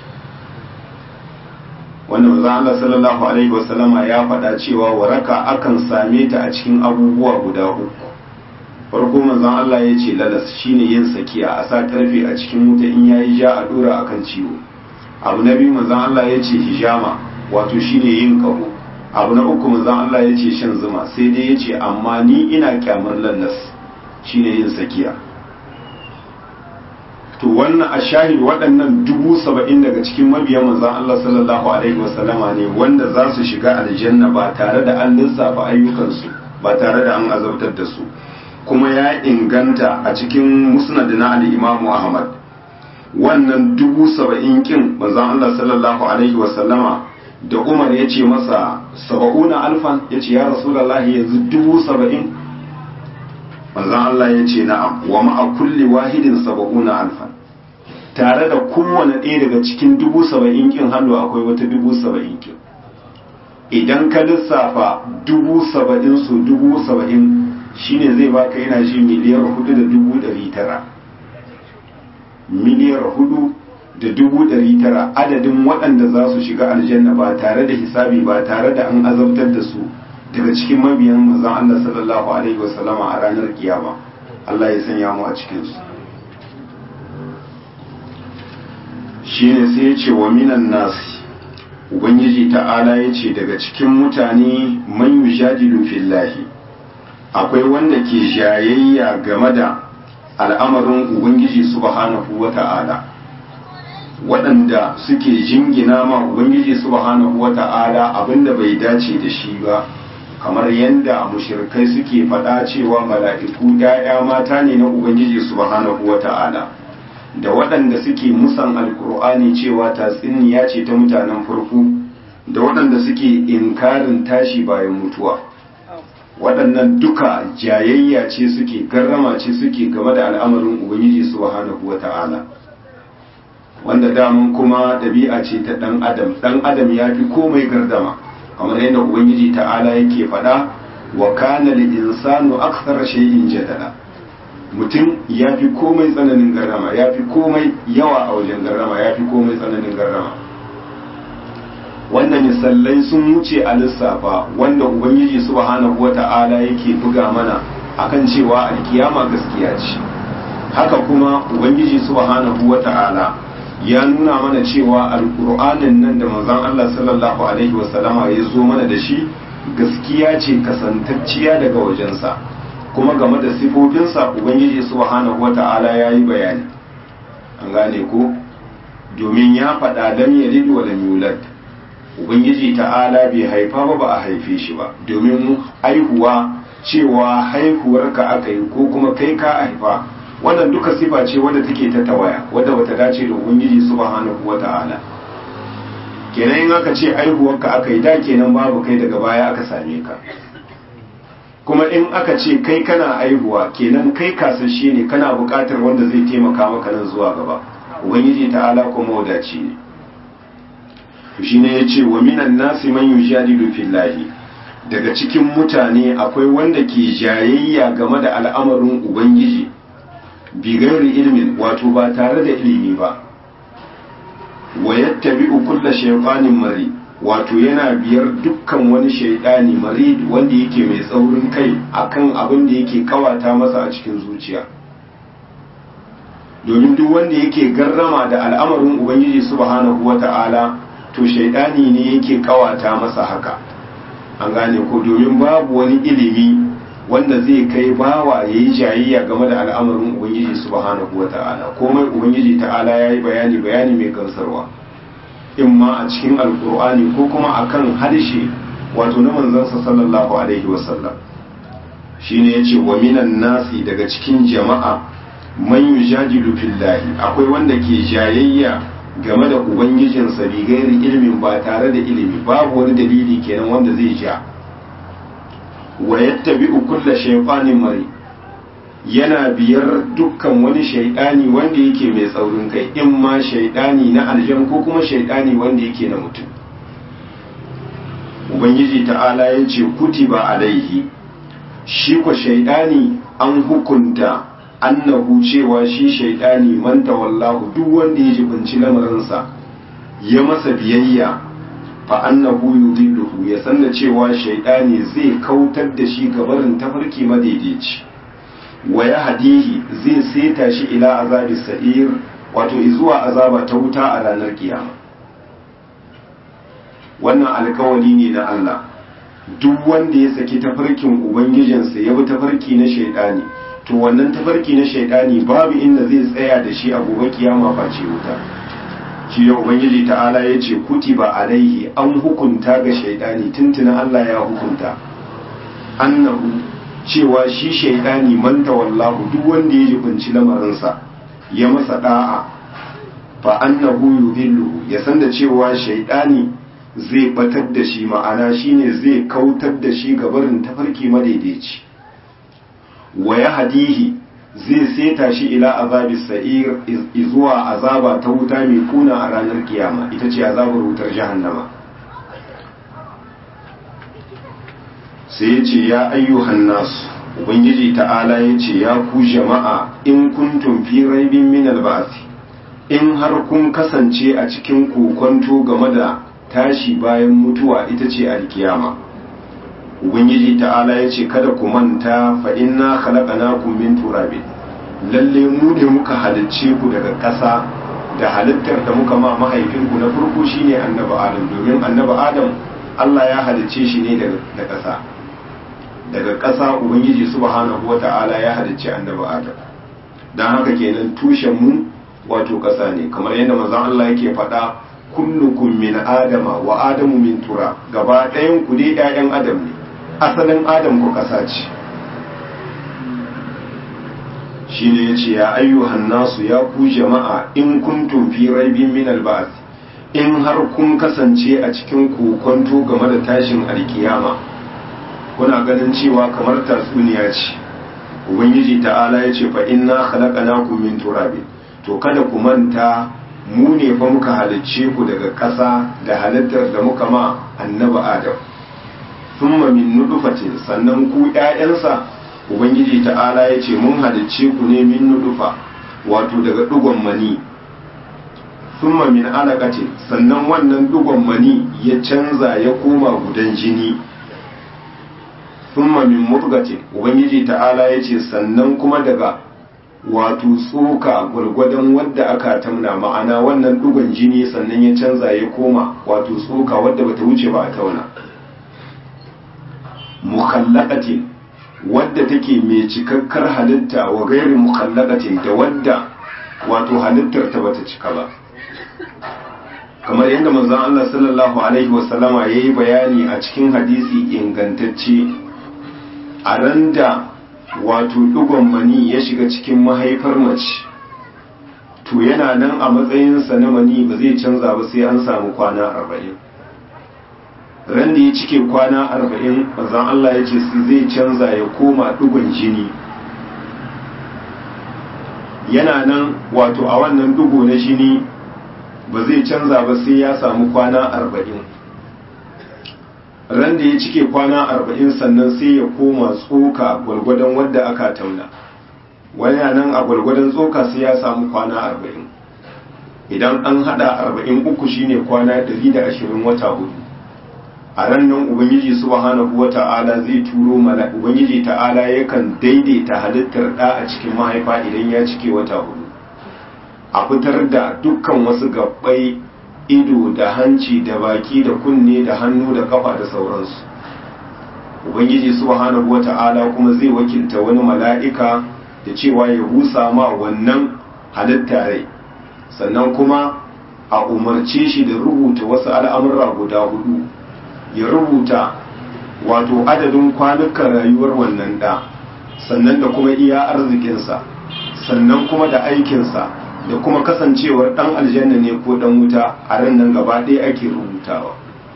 wanda manzon Allah sallallahu alaihi wasallama ya faɗa cewa waraka akan same ta a cikin abubuwa guda uku farko manzon Allah ya ce lalas shine yin sakiya a sa karfe a cikin wuta in yayi ja a dora akan ciwo abu na biyu manzon Allah ya ce hijama wato shine yin kaho abu na uku manzon Allah ya ce shan zuma sai dai ya ce amma ni ina kyamar lalas shine yin sakiya to wannan a shahid waɗannan dubu saba'in daga cikin mabiyan manzon Allah sallallahu alaihi wasallama ne wanda za su shiga aljanna ba tare da an lissafa ayyukansu ba tare da an azabtar da su kuma ya inganta a cikin musnad na al-imamu ahmad wannan dubu saba'in kin manzon Allah sallallahu alaihi wasallama da umar ya ce masa saba'una alfan ya ce ya rasulallahi yanzu dubu saba'in manzon Allah ya ce na'am wa ma'a kulli wahidin saba'una alfan tare da kowane ɗaya daga cikin dubu saba'in kin hannu akwai wata dubu saba'in kin idan ka lissafa dubu saba'in su dubu saba'in shine zai baka yana shi miliyar hudu da dubu ɗari tara miliyar hudu da dubu ɗari tara adadin waɗanda za su shiga aljanna ba tare da hisabi ba tare da an azabtar da su daga cikin mabiyan manzon Allah sallallahu alaihi wasallama a ranar kiyama Allah ya sanya mu a cikin su shine sai ya ce wa minan nasi ubangiji ta'ala ya ce daga cikin mutane man yujadilu fillahi akwai wanda ke jayayya game da al'amarin ubangiji subhanahu wa ta'ala waɗanda suke jingina ma ubangiji subhanahu wa ta'ala abinda bai dace da shi ba kamar yadda mushirkai suke faɗa cewa mala'iku ‘ya'ya mata ne na ubangiji subhanahu wa ta'ala da waɗanda suke musan alkur'ani cewa tatsuniya ce ta mutanen farko da waɗanda suke inkarin tashi bayan mutuwa waɗannan duka jayayya ce suke garrama ce suke game da al'amarin ubangiji subhanahu wa ta'ala wanda damun kuma ɗabi'a ce ta ɗan adam ɗan adam ya fi komai gardama kamar yadda ubangiji ta'ala yake faɗa wa kana lil insanu akthara shay'in jadala mutum ya fi komai tsananin garrama ya fi komai yawa a wajen garrama ya fi komai tsananin garrama wannan misallai sun wuce a lissafa wanda ubangiji subhanahu wata'ala yake buga mana akan cewa alkiyama gaskiya ce haka kuma ubangiji subhanahu wata'ala ya nuna mana cewa alkur'anin nan da manzon Allah sallallahu alaihi wasallama ya zo mana da shi gaskiya ce kasantacciya daga wajensa kuma game da sifofinsa ubangiji subhanahu wata'ala ya yi bayani an gane ko domin ya faɗa lam yalid wa lam yulad ubangiji ta'ala bai haifa ba ba a haife shi ba domin haihuwa cewa haihuwarka aka yi ko kuma kai ka haifa wannan duka sifa ce wadda take ta tawaya wadda bata dace da ubangiji subhanahu wata'ala kenan in aka ce haihuwarka aka yi da kenan babu kai daga baya aka same ka kuma in aka ce kai kana aihuwa kenan kai kasashe ne kana buƙatar wanda zai taimaka maka nan zuwa gaba ubangiji ta'ala kuma wadaci ne to shine yace wa minan nasi man yujadilu fillahi daga cikin mutane akwai wanda ke jayayya game da al'amarin ubangiji bi gairi ilmin wato ba tare da ilimi ba wa yattabi'u kulla shaytanin mari wato yana biyar dukkan wani shaidani marid wanda yake mai tsaurin kai akan abin da yake kawata masa a cikin zuciya domin duk wanda yake garrama da al'amarin ubangiji subhanahu wata'ala to shaidani ne yake kawata masa haka an gane ko domin babu wani ilimi wanda zai kai bawa ya yi jayayya game da al'amarin ubangiji subhanahu wata'ala komai ubangiji ta'ala ya yi bayani bayani mai gamsarwa in ma a cikin alkur'ani ko kuma akan harshe wato na manzansa sallallahu alaihi wasallam shine yace wa minan nasi daga cikin jama'a man yujadilu fillahi akwai wanda ke jayayya game da ubangijinsa bi gairi ilimin ba tare da ilimi babu wani dalili kenan wanda zai ja wa yattabi'u kulla shaytanin mari yana biyar dukkan wani shaidani wanda yake mai tsaurin kai in ma shaidani na aljan ko kuma shaidani wanda yake na mutum ubangiji ta'ala ya ce kutiba alaihi shi ko shaidani an hukunta annahu cewa shi shaidani man tawallahu duk wanda ya jibinci lamarinsa ya masa biyayya fa annahu yudilluhu ya sanna cewa shaidani zai kautar da shi gabarin tafarki madaidaici wa ya hadihi zai seta shi ila azabi sa'ir wato zuwa azaba ta wuta a ranar kiyama wannan alkawali ne na Allah duk wanda ya saki tafarkin ubangijinsa ya bi tafarki na shaidani to wannan tafarki na shaidani babu inda zai tsaya da shi a gobe kiyama face wuta shi da ubangiji ta'ala ya ce kutiba alaihi an hukunta ga shaidani tuntuna Allah ya hukunta annahu cewa shi shaidani man tawallahu duk wanda ya jibinci lamarinsa ya masa da'a fa annahu yudillu ya san da cewa shaidani zai batar da shi ma'ana shine zai kautar da shi ga barin tafarki madaidaici wa ya hadihi zai seta shi ila azabi sa'ir zuwa azaba ta wuta mai kuna a ranar kiyama ita ce azabar wutar jahannama sai ya ce ya ayyuhan nasu ubangiji ta'ala ya ce ya ku jama'a in kuntum fi raibin min alba'athi in har kun kasance a cikin kokonto game da tashi bayan mutuwa ita ce alkiyama ubangiji ta'ala ya ce kada ku manta fa inna khalaqnakum min turabin lalle mu ne muka halicce ku daga ƙasa da halittar da muka ma mahaifinku na farko shine annabi adam domin annabi adam Allah ya halicce shi ne daga ƙasa daga ƙasa ubangiji subhanahu wata'ala ya halicce annabi adam dan haka kenan tushen mu wato ƙasa ne kamar yadda manzon Allah yake faɗa kullukum min adama wa adamu min tura gaba ɗayan ku dai ƴaƴan adam ne asalin adam ku ƙasa ce shine yace ya ayyuhan nasu ya ku jama'a in kuntum fi raibin min alba'th in har kun kasance a cikin kokonto game da tashin alkiyama kuna ganin cewa kamar tatsuniya ce ubangiji ta'ala yace fa inna khalaqnakum min turabin to kada ku manta mu ne fa muka halicce ku daga ƙasa da halittar da muka ma annabi adam thumma min nutfatin sannan ku ƴaƴansa ubangiji ta'ala ya ce mun halicce ku ne min nutfa wato daga dugon mani thumma min alaqatin sannan wannan dugon mani ya canza ya koma gudan jini thumma min mudghatin ubangiji ta'ala ya ce sannan kuma daga wato tsoka gwargwadon wadda aka tamna ma'ana wannan dugon jini sannan ya canza ya koma wato tsoka wadda bata wuce ba a tauna mukhallaqatin wadda take mai cikakkar halitta wa gairi mukhallaqatin da wadda wato halittar ta bata cika ba kamar yadda manzon Allah sallallahu alaihi wasallama yayi bayani a cikin hadisi ingantacce a randa wato ɗigon mani ya shiga cikin mahaifar mace to yana nan a matsayinsa na mani ba zai canza ba sai an samu kwana arba'in ran da ya cike kwana arba'in mazan Allah ya ce su zai canza ya koma ɗigon jini yana nan wato a wannan ɗigo na jini ba zai canza ba sai ya samu kwana arba'in ran da ya cike kwana arba'in sannan sai ya koma tsoka gwargwadon wadda aka tauna wani nan a gwargwadon tsoka sai ya samu kwana arba'in idan an hada arba'in uku shine kwana dari da ashirin wata hudu a ran nan ubangiji subhanahu wa ta'ala zai turo mana ubangiji ta'ala yakan daidaita halittar da a cikin mahaifa idan ya cike wata hudu a fitar da dukkan wasu gabbai ido da hanci da baki da kunne da hannu da kafa da sauransu ubangiji subhanahu wata'ala kuma zai wakilta wani mala'ika da cewa ya busa ma wannan halitta rai sannan kuma a umarce shi da rubuta wasu al'amurra guda hudu ya rubuta wato adadin kwanukan rayuwar wannan da sannan da kuma iya arzikinsa sannan kuma da aikinsa da kuma kasancewar dan aljanna ne ko dan wuta a ran nan gaba ɗaya ake rubutawa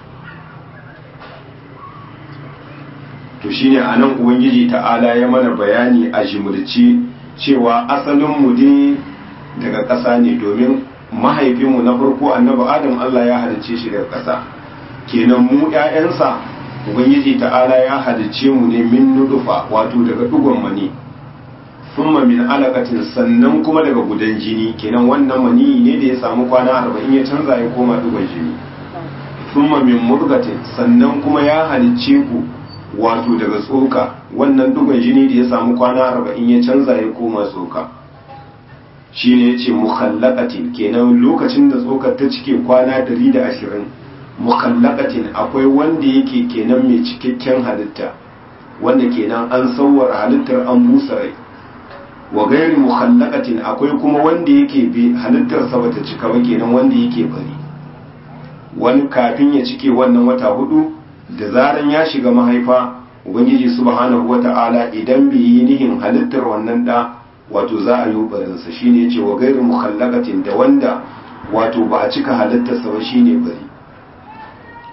to shine a nan ubangiji ta'ala ya mana bayani a jimurci cewa asalin mu dai daga ƙasa ne domin mahaifinmu na farko annabi adam Allah ya halicce shi daga ƙasa kenan mu ƴaƴansa ubangiji ta'ala ya halicce mu ne min nudufa wato daga dugon mani thumma min alaqatin sannan kuma daga gudan jini kenan wannan mani ne da ya samu kwana arba'in ya canza ya koma dugon jini thumma min mudghatin sannan kuma ya halicce ku wato daga tsoka wannan dugon jini da ya samu kwana arba'in ya canza ya koma tsoka shine yace mukhallaqatin kenan lokacin da tsokar ta cike kwana 120 mukhallaqatin akwai wanda yake kenan mai cikakken halitta wanda kenan an sauwara halittar an busa rai wa gairi mukhallaqatin akwai kuma wanda yake bi halittar sa bata cika ba kenan wanda yake bari wani kafin ya cike wannan wata hudu da zaran ya shiga mahaifa ubangiji subhanahu wata'ala idan bai yi nihin halittar wannan da wato za a yi barinsa shine yace wa gairi mukhallaqatin da wanda wato ba a cika halittar sa ba shine bari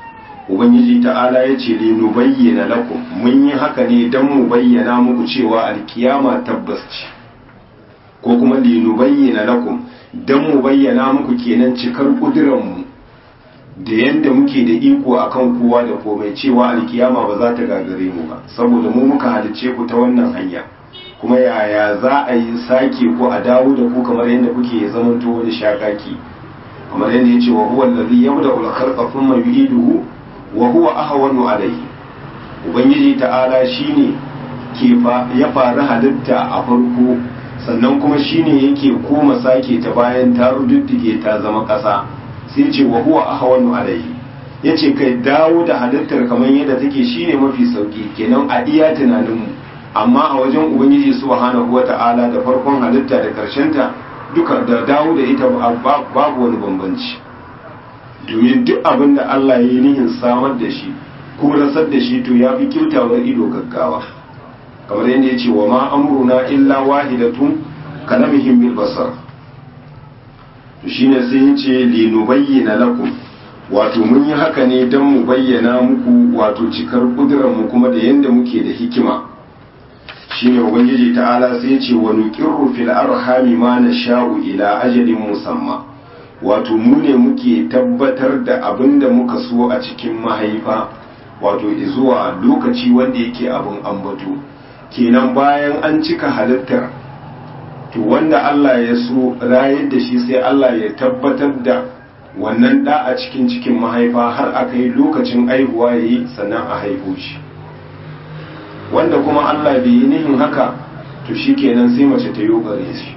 ubangiji ta'ala ya ce li nubayyana lakum mun yi haka ne dan mu bayyana muku cewa alkiyama tabbas ce ko kuma li nubayyana lakum dan mu bayyana muku kenan cikar kudiran mu da yanda muke da iko akan kowa da komai cewa alkiyama ba za ta gagare mu ba saboda mu muka halice ku ta wannan hanya kuma yaya za a yi sake ko a dawo da ku kamar yadda kuke zamanto wani shakaki kamar yadda ya ce wa huwa allazi yabda'u al-khalqa thumma yu'iduhu wa huwa ahwanu alayhi ubangiji ta'ala shine ke ya fara halitta a farko sannan kuma shine yake koma sake ta bayan ta rududdige ta zama ƙasa sai ce wa huwa ahwanu alayhi yace kai dawo da halittar kamar yadda take shine mafi sauki kenan a iya tunaninmu amma a wajen ubangiji subhanahu wata'ala da farkon halitta da ta duka da dawo da ita babu wani bambanci domin duk abin da Allah ya yi nihin samar da shi ko rasar da shi to ya fi kyautawar ido gaggawa kamar yadda ya ce wa ma amruna illa wahidatun kalamihim bil basar to shine sai ya ce li nubayyana lakum wato mun yi haka ne don mu bayyana muku wato cikar kudurar mu kuma da yadda muke da hikima shine ubangiji ta'ala sai ce wa nuqirru fil arhami ma nasha'u ila ajalin musamma wato mu ne muke tabbatar da abin da muka so a cikin mahaifa wato zuwa lokaci wanda yake abin ambato kenan bayan an cika halittar to wanda Allah ya so rayar da shi sai Allah ya tabbatar da wannan da a cikin cikin mahaifa har a kai lokacin aihuwa yayi sannan a haihu shi wanda kuma Allah bai yi nihin haka to shi kenan sai mace ta yi gare shi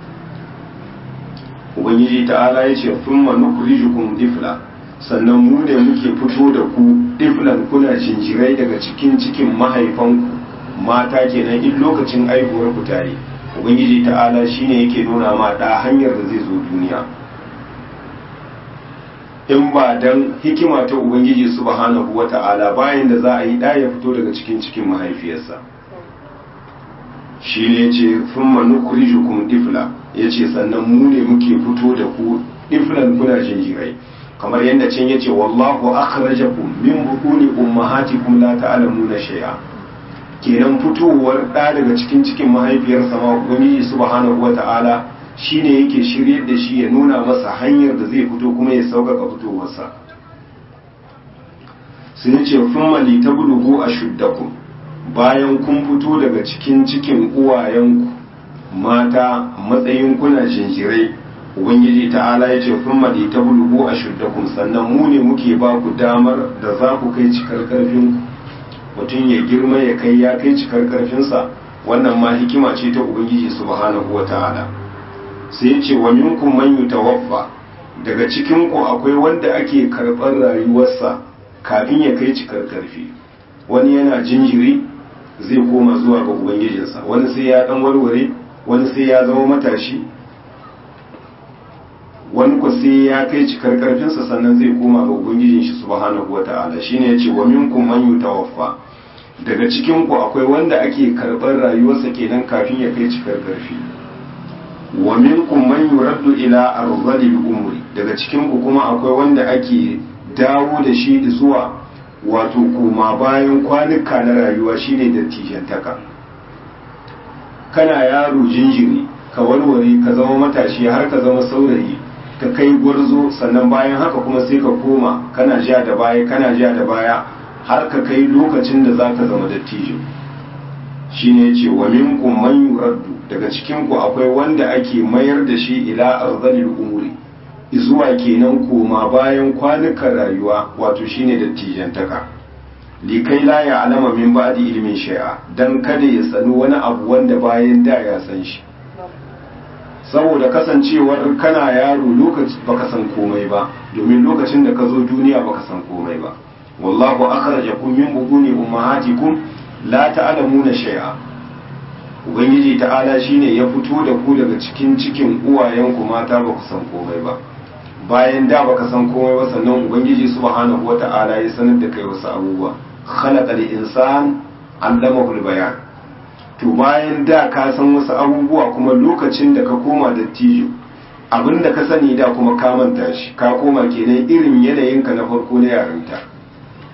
ubangiji ta'ala ya ce sun nukhrijukum difla sannan mu ne muke fito da ku diflan kuna jinjirai daga cikin cikin mahaifanku mata kenan in lokacin aihuwar ku tare ubangiji ta'ala shine yake nuna ma da hanyar da zai zo duniya in ba dan hikima ta ubangiji subhanahu wata'ala bayan da za a yi da ya fito daga cikin cikin mahaifiyarsa shi ne ce sun manukurijukum difla ya ce sannan mu ne muke fito da ku diflan kuna jinjirai kamar yadda can ya ce wallahu akhrajakum min bukuni ummahatikum la ta'lamuna shay'a kenan fitowar da daga cikin cikin mahaifiyarsa ma ubangiji subhanahu wata'ala shine yake shiryar da shi ya nuna masa hanyar da zai fito kuma ya sauƙaƙa fitowarsa sun ce thumma litablugu ashuddakum bayan kun fito daga cikin cikin uwayenku mata matsayin kuna jinjirai ubangiji ta'ala ya ce kun mali ta bulugu a shuddakum sannan mu ne muke ba ku damar da za ku kai cikar karfin mutum ya girma ya kai ya kai cikar karfinsa wannan ma hikima ce ta ubangiji subhanahu wa ta'ala sai ya ce wa minkum man yutawaffa daga cikin ku akwai wanda ake karɓar rayuwarsa kafin ya kai cikar karfi wani yana jinjiri zai koma zuwa ga ubangijinsa wani sai ya dan warware wani sai ya zama matashi wani ku sai ya kai cikar karfinsa sannan zai koma ga ubangijin shi subhanahu wata'ala shine yace wa minkum man yutawaffa daga cikin ku akwai wanda ake karɓar rayuwarsa kenan kafin ya kai cikar karfi wa minkum man yuraddu ila arzalil umri daga cikin ku kuma akwai wanda ake dawo da shi zuwa wato koma bayan kwanuka na rayuwa shine dattijantaka kana yaro jinjiri ka warware ka zama matashi har ka zama saurayi ka kai gwarzo sannan bayan haka kuma sai ka koma kana ja da baya kana ja da baya har ka kai lokacin da za ka zama dattijo shine ce wa minkum man yuraddu daga cikin ku akwai wanda ake mayar da shi ila arzalil umuri zuwa kenan koma bayan kwanukan rayuwa wato shine dattijantaka likai la ya alama min ba'di ilmin shay'a dan kada ya sani wani abu wanda bayan da ya san shi saboda kasancewar kana yaro lokaci baka san komai ba domin lokacin da ka zo duniya baka san komai ba wallahu akhrajakum min butuni ummahatikum la ta'lamuna shay'a ubangiji ta'ala shine ya fito da ku daga cikin cikin uwayenku mata ba ku san komai ba bayan da baka san komai ba sannan ubangiji subhanahu wata'ala ya sanar da kai wasu abubuwa khalaqal insan allamahu bayan to bayan da ka san wasu abubuwa kuma lokacin da ka koma dattijo abin da ka sani da kuma ka manta shi ka koma kenan irin yanayinka na farko na yarinta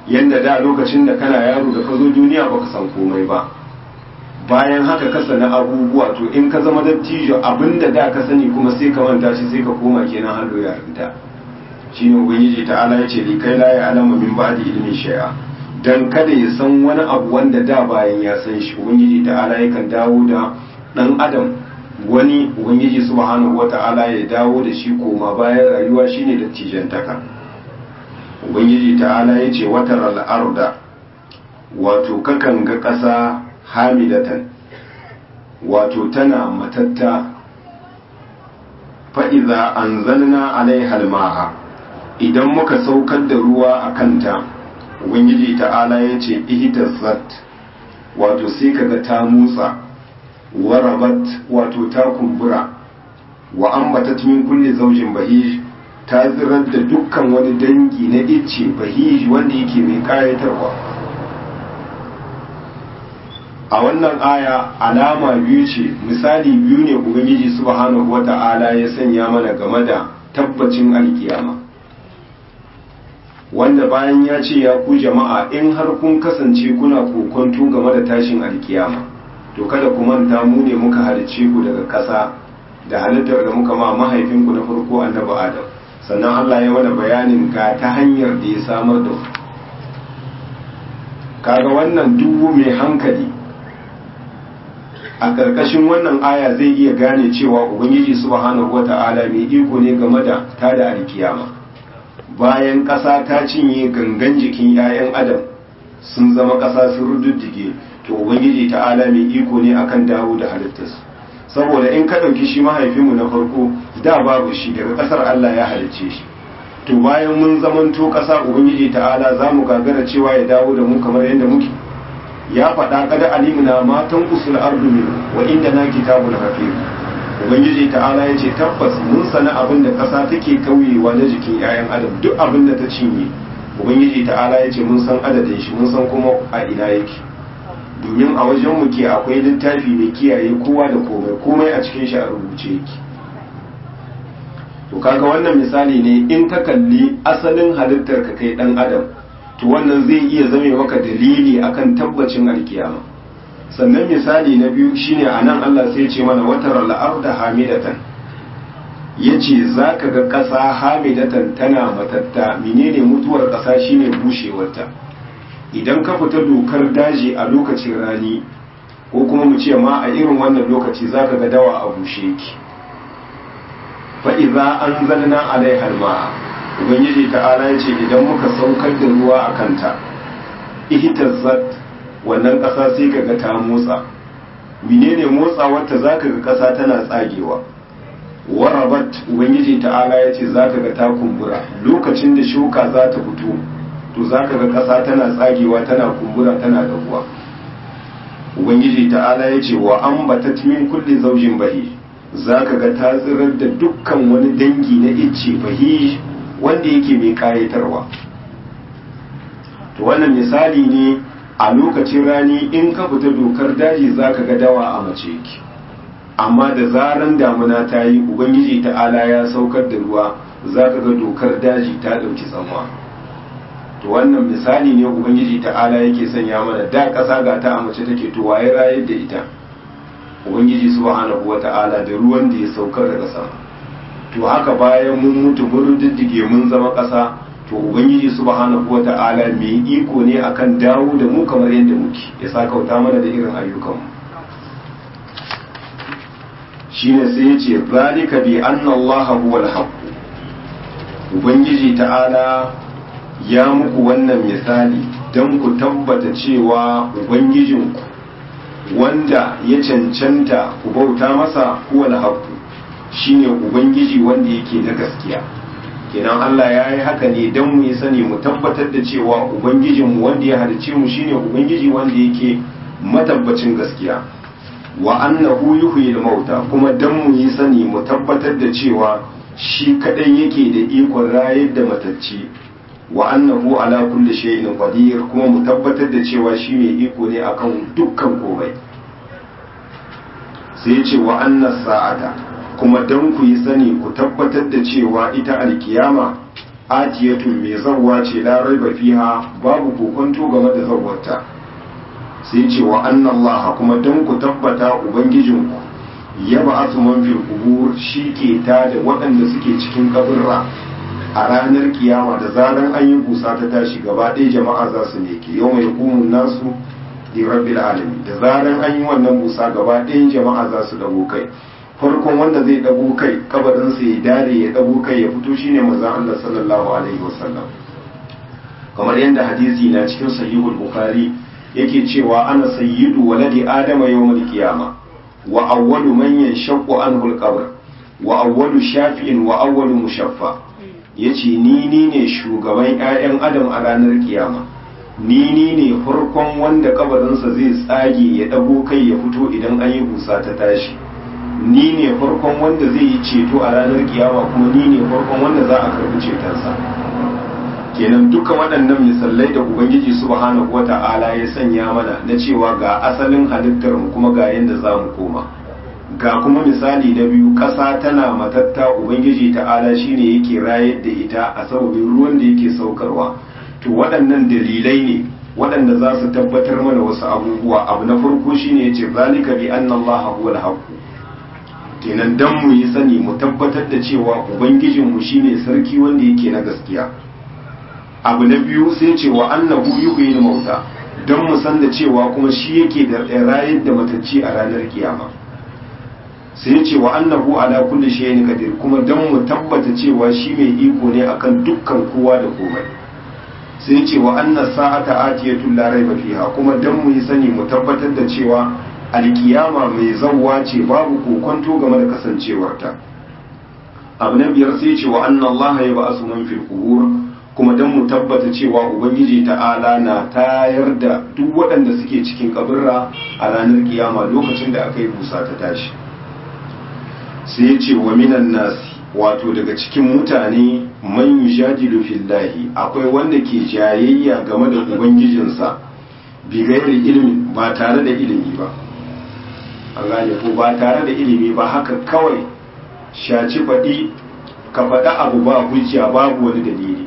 yanda da lokacin da kana yaro da ka zo duniya baka san komai ba bayan haka ka sani abubuwa to in ka zama dattijo abinda da ka sani kuma sai ka manta shi sai ka koma kenan hallo yarinta shine ubangiji ta'ala ya ce li kai la ya alama min ba'di ilmi shay'a dan kada ya san wani abu wanda da bayan ya san shi ubangiji ta'ala yakan dawo da dan adam wani ubangiji subhanahu wata'ala ya dawo da shi koma bayan rayuwa shine dattijantaka ubangiji ta'ala ya ce watar al'arda wato kakan ga ƙasa hamidatan wato tana matatta fa'iza an zanna alaihal ma'a idan muka saukar da ruwa a kanta ubangiji ta'ala ya ce ihitazzat wato sai kaga ta motsa warabat wato ta kumbura wa ambatat min kulli zaujin bahij ta zirar da dukkan wani dangi na icce bahij wanda yake mai kayatarwa a wannan aya alama biyu ce misali biyu ne ubangiji subhanahu wata'ala ya sanya mana game da tabbacin alkiyama wanda bayan ya ce ya ku jama'a in har kun kasance kuna kokonto game da tashin alkiyama to kada ku manta mu ne muka halicce ku daga ƙasa da halittar da muka ma mahaifinku na farko annabi adam sannan Allah ya mana bayanin ga ta hanyar da ya samar da ku kaga wannan dubu mai hankali a ƙarƙashin wannan aya zai iya gane cewa ubangiji subhanahu wata'ala mai iko ne game da tada alkiyama bayan ƙasa ta cinye gangan jikin 'ya'yan adam sun zama ƙasa sun rududdige to ubangiji ta'ala mai iko ne akan dawo da halittarsu saboda in ka ɗauki shi mahaifinmu na farko da babu shi daga ƙasar Allah ya halicce shi to bayan mun zamanto ƙasa ubangiji ta'ala za mu gagara cewa ya dawo da mu kamar yadda muke ya faɗa kada alimuna matan usul ardu min wa inda na kitabul hafiz ubangiji ta'ala ya ce tabbas mun sana abin da ƙasa take kauyewa na jikin 'ya'yan adam duk abin da ta cinye ubangiji ta'ala ya ce mun san adadin shi mun san kuma a ina yake domin a wajen mu ke akwai littafi mai kiyaye kowa da komai komai a cikin shi a rubuce yake to kaga wannan misali ne in ka kalli asalin halittar ka kai dan adam to wannan zai iya zame maka dalili akan tabbacin alkiyama sannan misali na biyu shine anan Allah sai ya ce mana watar al-arda hamidatan yace zaka ga ƙasa hamidatan tana matatta menene mutuwar ƙasa shine bushewarta idan ka fita dokar daji a lokacin rani ko kuma mu ce ma a irin wannan lokaci zaka ga dawa a bushe ki fa idza anzalna alaiha alma'a ubangiji ta'ala yace idan muka saukar da ruwa a kanta ihtazzat wannan ƙasa sai kaga ta motsa menene motsawar ta zaka ga ƙasa tana tsagewa warabat ubangiji ta'ala yace zaka ga ta kumbura lokacin da shuka za ta fito to za ka ga ƙasa tana tsagewa tana kumbura tana dahuwa ubangiji ta'ala ya ce wa an batat min kulli zaujin bahi za ka ga ta tsirar da dukkan wani dangi na icce bahi wanda yake mai kayatarwa to wannan misali ne a lokacin rani in ka fita dokar daji za ka ga dawa a mace ki amma da zaran damuna ta yi ubangiji ta'ala ya saukar da ruwa za ka ga dokar daji ta ɗauki tsanwa to wannan misali ne ubangiji ta'ala yake sanya mana da ƙasa ga ta a mace take to waye rayar da ita ubangiji subhanahu wata'ala da ruwan da ya saukar daga sama to haka bayan mun mutu mun diddige mun zama ƙasa to ubangiji subhanahu wata'ala mai iko ne akan dawo da mu kamar yadda muke ya sakauta mana da irin ayyukanmu shine sai ya ce zalika bi anna allaha huwal haqq ubangiji ta'ala ya muku wannan misali don ku tabbata cewa ubangijinku wanda ya cancanta ku bauta masa huwal haqqu shine ubangiji wanda yake na gaskiya kenan Allah ya yi haka ne don mu yi sani mu tabbatar da cewa ubangijinmu wanda ya halice mu shine ubangiji wanda yake matabbacin gaskiya wa annahu yuhyil mauta kuma don mu yi sani mu tabbatar da cewa shi kadai yake da ikon rayar da matacci wa annahu ala kulli shay'in qadir kuma mu tabbatar da cewa shi mai iko ne akan dukkan komai sai ce wa annas sa'ata kuma dan ku yi sani ku tabbatar da cewa ita alkiyama atiyatun mai zawwa ce la raiba fiha babu kokonto game da zawwarta sai ce wa annallaha kuma don ku tabbata ubangijinku ya ba asu man fil kubur shi ke ta da waɗanda suke cikin kaburra a ranar kiyama da zaran an yi busa ta tashi gaba ɗaya jama'a za su neke yau mai kumun nasu di rabbil alamin da zaran an yi wannan busa gaba ɗayan jama'a za su dago kai farkon wanda zai dago kai kabarinsa ya dare ya dago kai ya fito shine manzon Allah sallallahu alaihi wasallam kamar yadda hadisi na cikin sahihul bukhari yake cewa ana sayyidu waladi adama yawmal qiyama wa awwalu man yanshaqqu anhu al-qabr wa awwalu shafi'in wa awwalu mushaffa yace ni ni ne shugaban ƴaƴan adam a ranar kiyama ni ni ne farkon wanda kabarinsa zai tsage ya dago kai ya fito idan an yi busa ta tashi ni ne farkon wanda zai yi ceto a ranar kiyama kuma ni ne farkon wanda za a karbi cetonsa kenan duka waɗannan misalai da ubangiji subhanahu wata'ala ya sanya mana na cewa ga asalin halittar mu kuma ga yadda za mu koma ga kuma misali na biyu ƙasa tana matatta ubangiji ta'ala shine yake rayar da ita a sababin ruwan da yake saukarwa to waɗannan dalilai ne waɗanda za su tabbatar mana wasu abubuwa abu na farko shine yace zalika bi anna allaha huwal haqq kenan dan mu yi sani mu tabbatar da cewa ubangijinmu shine sarki wanda yake na gaskiya abu na biyu sai ce wa annahu yuhyil mauta don mu san da cewa kuma shi yake da rayar da matacci a ranar kiyama sai ce wa annahu ala kulli shay'in qadir kuma don mu tabbata cewa shi mai iko ne akan dukkan kowa da komai sai ce wa anna sa'ata atiyatu la raiba fiha kuma don mu yi sani mu tabbatar da cewa alkiyama mai zawwa ce babu kokonto game da kasancewarta abu na biyar sai ce wa anna allaha yab'asu man fil qubur kuma don mu tabbata cewa ubangiji ta'ala na tayar da duk waɗanda suke cikin kabirra a ranar kiyama lokacin da aka yi busa ta tashi sai ya ce wa minan nasi wato daga cikin mutane man yujadilu fillahi akwai wanda ke jayayya game da ubangijinsa bi gairi ilimi ba tare da ilimi ba an gane ko ba tare da ilimi ba haka kawai shaci faɗi ka faɗa abu ba hujja babu wani dalili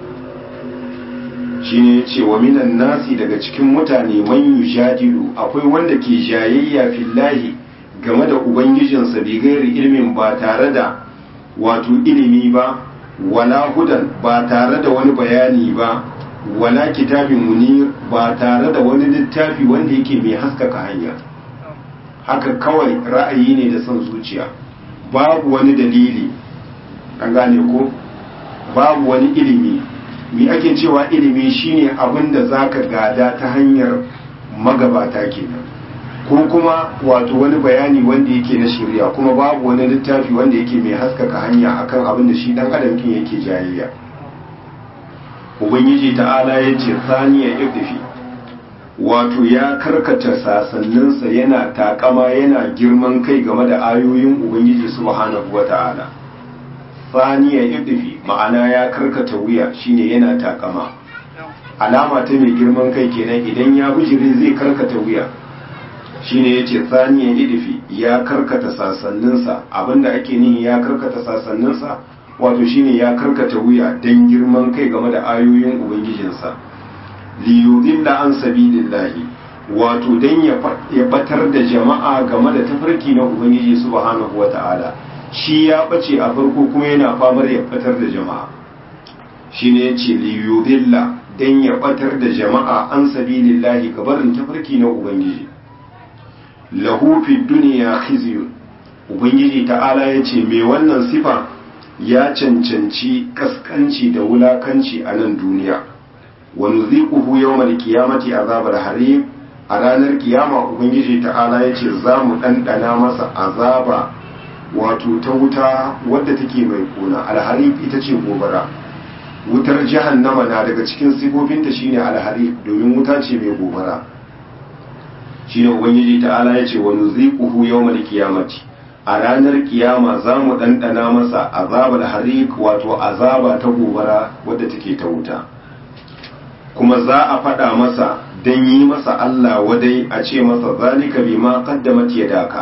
shine ya ce wa minan nasi daga cikin mutane man yujadilu akwai wanda ke jayayya fillahi game da ubangijinsa bi gairi ilimin ba tare da wato ilimi ba wala hudan ba tare da wani bayani ba wala kitabin munir ba tare da wani littafi wanda yake mai haskaka hanya haka kawai ra'ayi ne da son zuciya babu wani dalili an gane ko babu wani ilimi mi ake cewa ilimi shine abin da zaka gada ta hanyar magabata kenan ko kuma wato wani bayani wanda yake na shirya kuma babu wani littafi wanda yake mai haskaka hanya akan abin da shi dan adam kin yake jayayya ubangiji ta'ala ya ce saniya ibdifi wato ya karkata sasanninsa yana takama yana girman kai game da ayoyin ubangiji subhanahu wata'ala saniya ibdifi ma'ana ya karkata wuya shine yana takama alama ta mai girman kai kenan idan ya bijire zai karkata wuya shine yace saniya idfi ya karkata sasanninsa abinda ake nihi ya karkata sasanninsa wato shine ya karkata wuya dan girman kai game da ayoyin ubangijinsa li yudilla an sabilillahi wato dan ya batar da jama'a game da tafarki na ubangiji subhanahu wata'ala shi ya bace a farko kuma yana famar ya batar da jama'a shine yace li yudilla dan ya batar da jama'a an sabilillahi gabarin tafarki na ubangiji lahu fi duniya khizyun ubangiji ta'ala ya ce mai wannan sifa ya cancanci kaskanci da wulakanci a nan duniya wa nuziquhu yawmal qiyamati azabar harim a ranar kiyama ubangiji ta'ala ya ce za mu ɗanɗana masa azaba wato ta wuta wadda take mai kuna alharif ita ce gobara wutar jahannama na daga cikin sifofinta shine alharif domin wuta ce mai gobara shine ubangiji ta'ala ya ce wa nuziquhu yawmal qiyamati a ranar kiyama za mu ɗanɗana masa azabar harik wato azaba ta gobara wadda take ta wuta kuma za a faɗa masa don yi masa Allah wadai a ce masa zalika bima qaddamat yadaka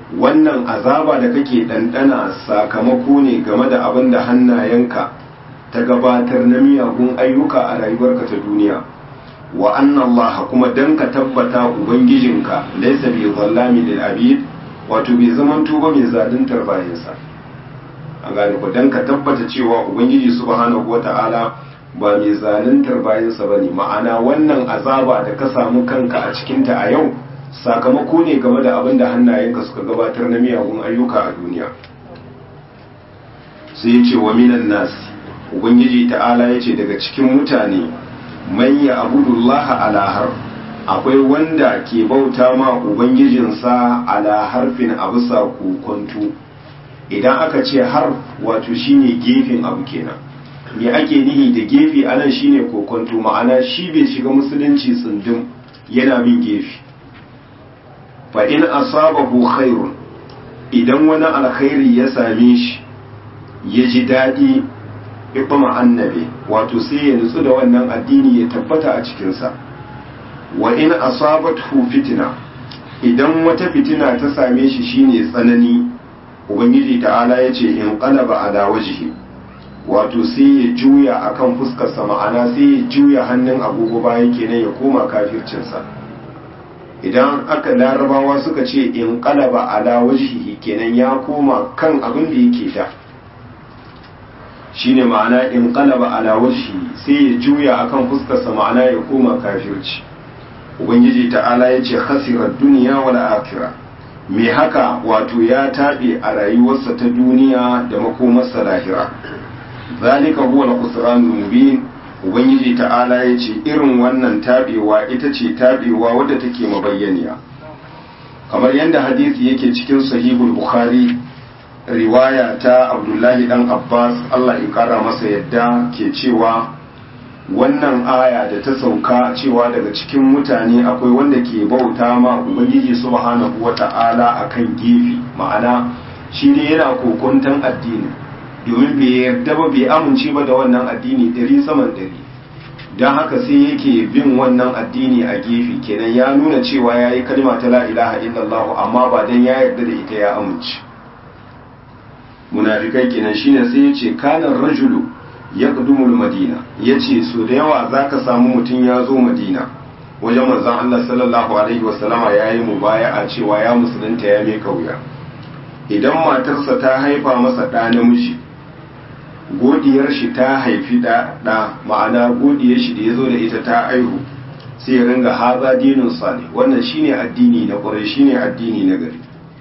wannan azaba da kake ɗanɗana sakamako ne game da abin da hannayenka ta gabatar na miyagun ayyuka a rayuwarka ta duniya wa anna Allah kuma dan ka tabbata ubangijinka laysa bi zallami lil abid wato bai zaman tuba mai zaluntar bayansa an gane ku dan ka tabbata cewa ubangiji subhanahu wata'ala ba mai zaluntar bayansa bane ma'ana wannan azaba da ka samu kanka a cikinta a yau sakamako ne game da abin da hannayenka suka gabatar na miyagun ayyuka a duniya sai ya ce wa minan nasi ubangiji ta'ala ya ce daga cikin mutane man ya abudullaha ala har akwai wanda ke bauta ma ubangijinsa ala harfin a bisa kokonto idan aka ce har wato shine gefen abu kenan me ake nihi da gefe anan shine kokonto ma'ana shi bai shiga musulunci tsundum yana bin gefe fa in asabahu khairun idan wani alkhairi ya same shi ya ji daɗi ibama annabi wato sai ya nutsu da wannan addini ya tabbata a cikinsa wa in asabathu fitina idan wata fitina ta same shi shine tsanani ubangiji ta'ala ya ce in qalaba ala wajhi wato sai ya juya akan fuskarsa ma'ana sai ya juya hannun agogo bayan kenan ya koma kafircinsa idan aka larabawa suka ce in qalaba ala wajhihi kenan ya koma kan abin da yake da shine ma'ana in qalaba ala wajhi sai ya juya akan fuskarsa ma'ana ya koma kafirci ubangiji ta'ala ya ce khasirar duniya wal akhirah me haka wato ya tabe a rayuwarsa ta duniya da makomarsa lahira zalika huwa al-khusranul mubin ubangiji ta'ala ya ce irin wannan tabewa ita ce tabewa wadda take mabayyaniya kamar yadda hadisi yake cikin sahihul bukhari riwaya ta abdullahi dan abbas allah ya kara masa yadda ke cewa wannan aya da ta sauka cewa daga cikin mutane akwai wanda ke bauta ma ubangiji subhanahu wata'ala akan gefe ma'ana shi ne yana kokuntan addini domin bai yarda ba bai amince ba da wannan addini ɗari saman ɗari don haka sai yake bin wannan addini a gefe kenan ya nuna cewa ya yi kalma ta la ilaha illallah amma ba don ya yarda da ita ya amince munafikai kenan shine sai ya ce kanan rajulu ya ƙudumul madina ya ce so da yawa za ka samu mutum ya zo madina wajen manzan Allah sallallahu alaihi wasallama ya yi mubaya'a cewa ya musulunta ya mai kauya idan matarsa ta haifa masa ɗa namiji godiyar shi ta haifi ɗa ma'ana godiyar shi da ya zo da ita ta aihu sai ya ringa haza dinin sale wannan shine addini na ƙwarai shine addini na gari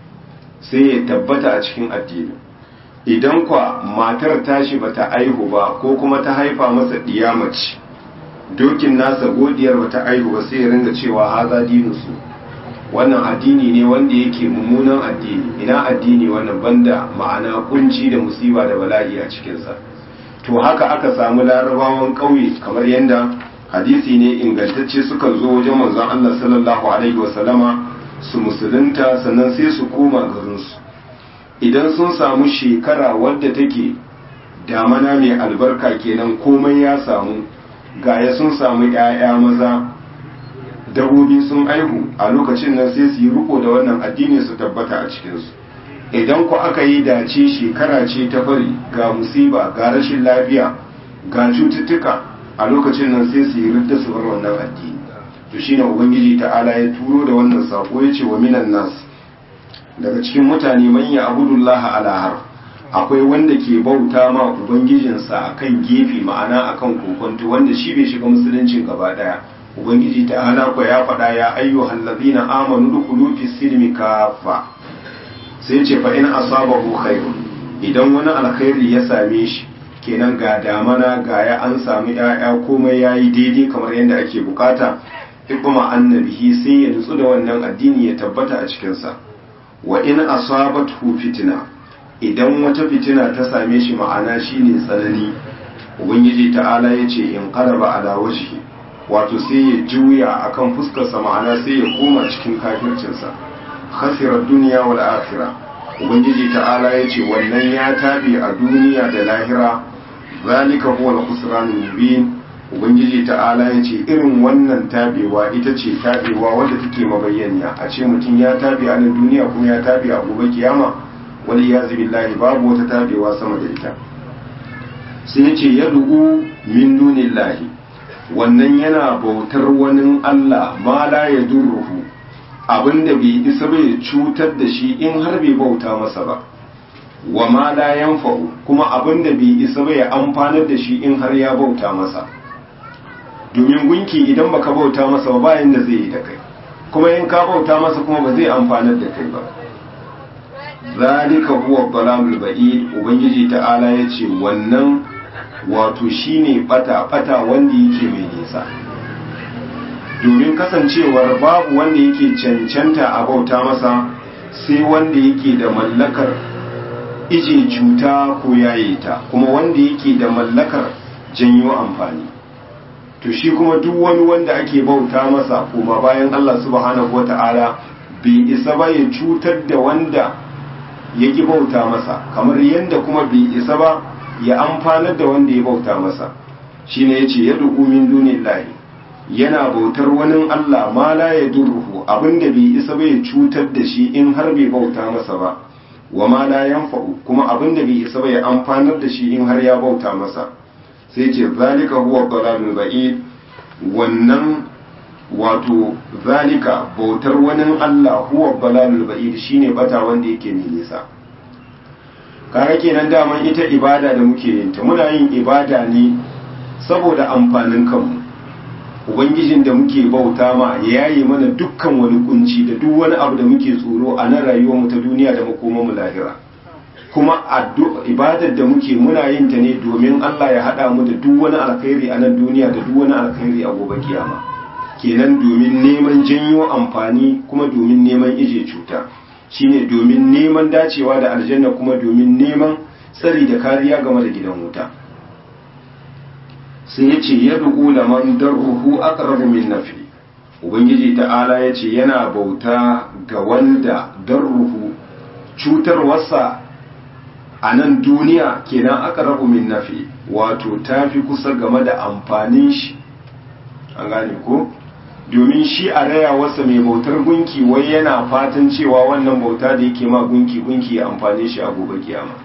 sai ya tabbata a cikin addini idan kwa matar tashi bata aihu ba ko kuma ta haifa masa mace dokin nasa godiyar bata aihu ba sai ya ringa cewa haza su wannan addini ne wanda yake mummunan addini ina addini wannan banda ma'ana kunci da musiba da bala'i a cikinsa to haka aka samu larabawan ƙauye kamar yadda hadisi ne ingantacce suka zo wajen manzon Allah sallallahu alaihi wasallama su musulunta sannan sai su koma garinsu idan sun samu shekara wadda take damana mai albarka kenan komai ya samu gaya sun samu 'ya'ya maza dabobi sun aihu a lokacin nan sai su yi riko da wannan addini su tabbata a cikinsu idan ku aka yi dace shekara ce ta fari ga musiba ga rashin lafiya ga cututtuka a lokacin nan sai su yi ridda su bar wannan addini to shine ubangiji ta'ala ya turo da wannan sako ya ce wa minan nas daga cikin mutane man ya abudullah ala har akwai wanda ke bauta ma ubangijinsa akan gefe ma'ana akan kokonto wanda shi bai shiga musuluncin gaba daya ubangiji ta'ala ko ya faɗa ya ayyuhal ladina amanu dukhulu fi silmi kafa sai ce fa in asabahu khairun idan wani alkhairi ya same shi kenan ga damana ga ya an samu ƴaƴa komai yayi daidai kamar yadda ake bukata ikuma annabihi sai ya nutsu da wannan addini ya tabbata a cikinsa wa in asabathu fitina idan wata fitina ta same shi ma'ana shine tsanani ubangiji ta'ala ya ce in qaraba ala wajhi wato sai ya juya akan fuskarsa ma'ana sai ya koma cikin kafircinsa khasirar duniya wal akhirah ubangiji ta'ala ya ce wannan ya tabi a duniya da lahira zalika huwa al-khusranul mubin ubangiji ta'ala ya ce irin wannan tabewa ita ce tabewa wadda take mabayyaniya a ce mutum ya tabe a nan duniya kuma ya tabe a gobe kiyama wani ya billahi babu wata tabewa sama da ita sai ya ce ya du'u min dunillahi wannan yana bautar wani Allah ma la ya durruhu abinda bai isa bai cutar da shi in har bai bauta masa ba wa ma la yanfa'u kuma abinda bai isa bai amfanar da shi in har ya bauta masa domin gunki idan baka bauta masa ba bayan da zai yi da kai kuma in ka bauta masa kuma ba zai amfanar da kai ba zalika huwa dalalul ba'id ubangiji ta'ala yace wannan wato shine bata bata wanda yake mai nisa domin kasancewar babu wanda yake cancanta a bauta masa sai wanda yake da mallakar ije cuta ko yaye ta kuma wanda yake da mallakar janyo amfani to shi kuma duk wani wanda ake bauta masa kuma bayan Allah subhanahu wata'ala bai isa ba ya cutar da wanda yake bauta masa kamar yadda kuma bai isa ba ya amfanar da wanda ya bauta masa shine yace yad'u min dunillahi yana bautar wani Allah ma la yadurruhu abinda bai isa ba ya cutar da shi in har bai bauta masa ba wa ma la yanfa'u kuma abinda bai isa ba ya amfanar da shi in har ya bauta masa sai ce zalika huwa dalalul ba'id wannan wato zalika bautar wani Allah huwa dalalul ba'id shine bata wanda yake ne nisa kaga kenan daman ita ibada da muke yin ta muna yin ibada ne saboda amfanin kanmu ubangijin da muke bauta ma ya yaye mana dukkan wani kunci da duk wani abu da muke tsoro a nan rayuwar mu ta duniya da makoman mu lahira kuma ibadar da muke muna yin ta ne domin Allah ya hada mu da duk wani alkhairi a nan duniya da duk wani alkhairi a gobe kiyama kenan domin neman janyo amfani kuma domin neman ije cuta shine domin neman dacewa da aljanna kuma domin neman tsari da kariya game da gidan wuta sai ya ce ya duku da man darruhu aqrabu min nafi ubangiji ta'ala ya ce yana bauta ga wanda darruhu cutarwarsa a nan duniya kenan aqrabu min nafi wato tafi kusa game da amfanin shi an gane ko domin shi a raya wasa mai bautar gunki wai yana fatan cewa wannan bauta da yake ma gunki gunki ya amfane shi a gobe kiyama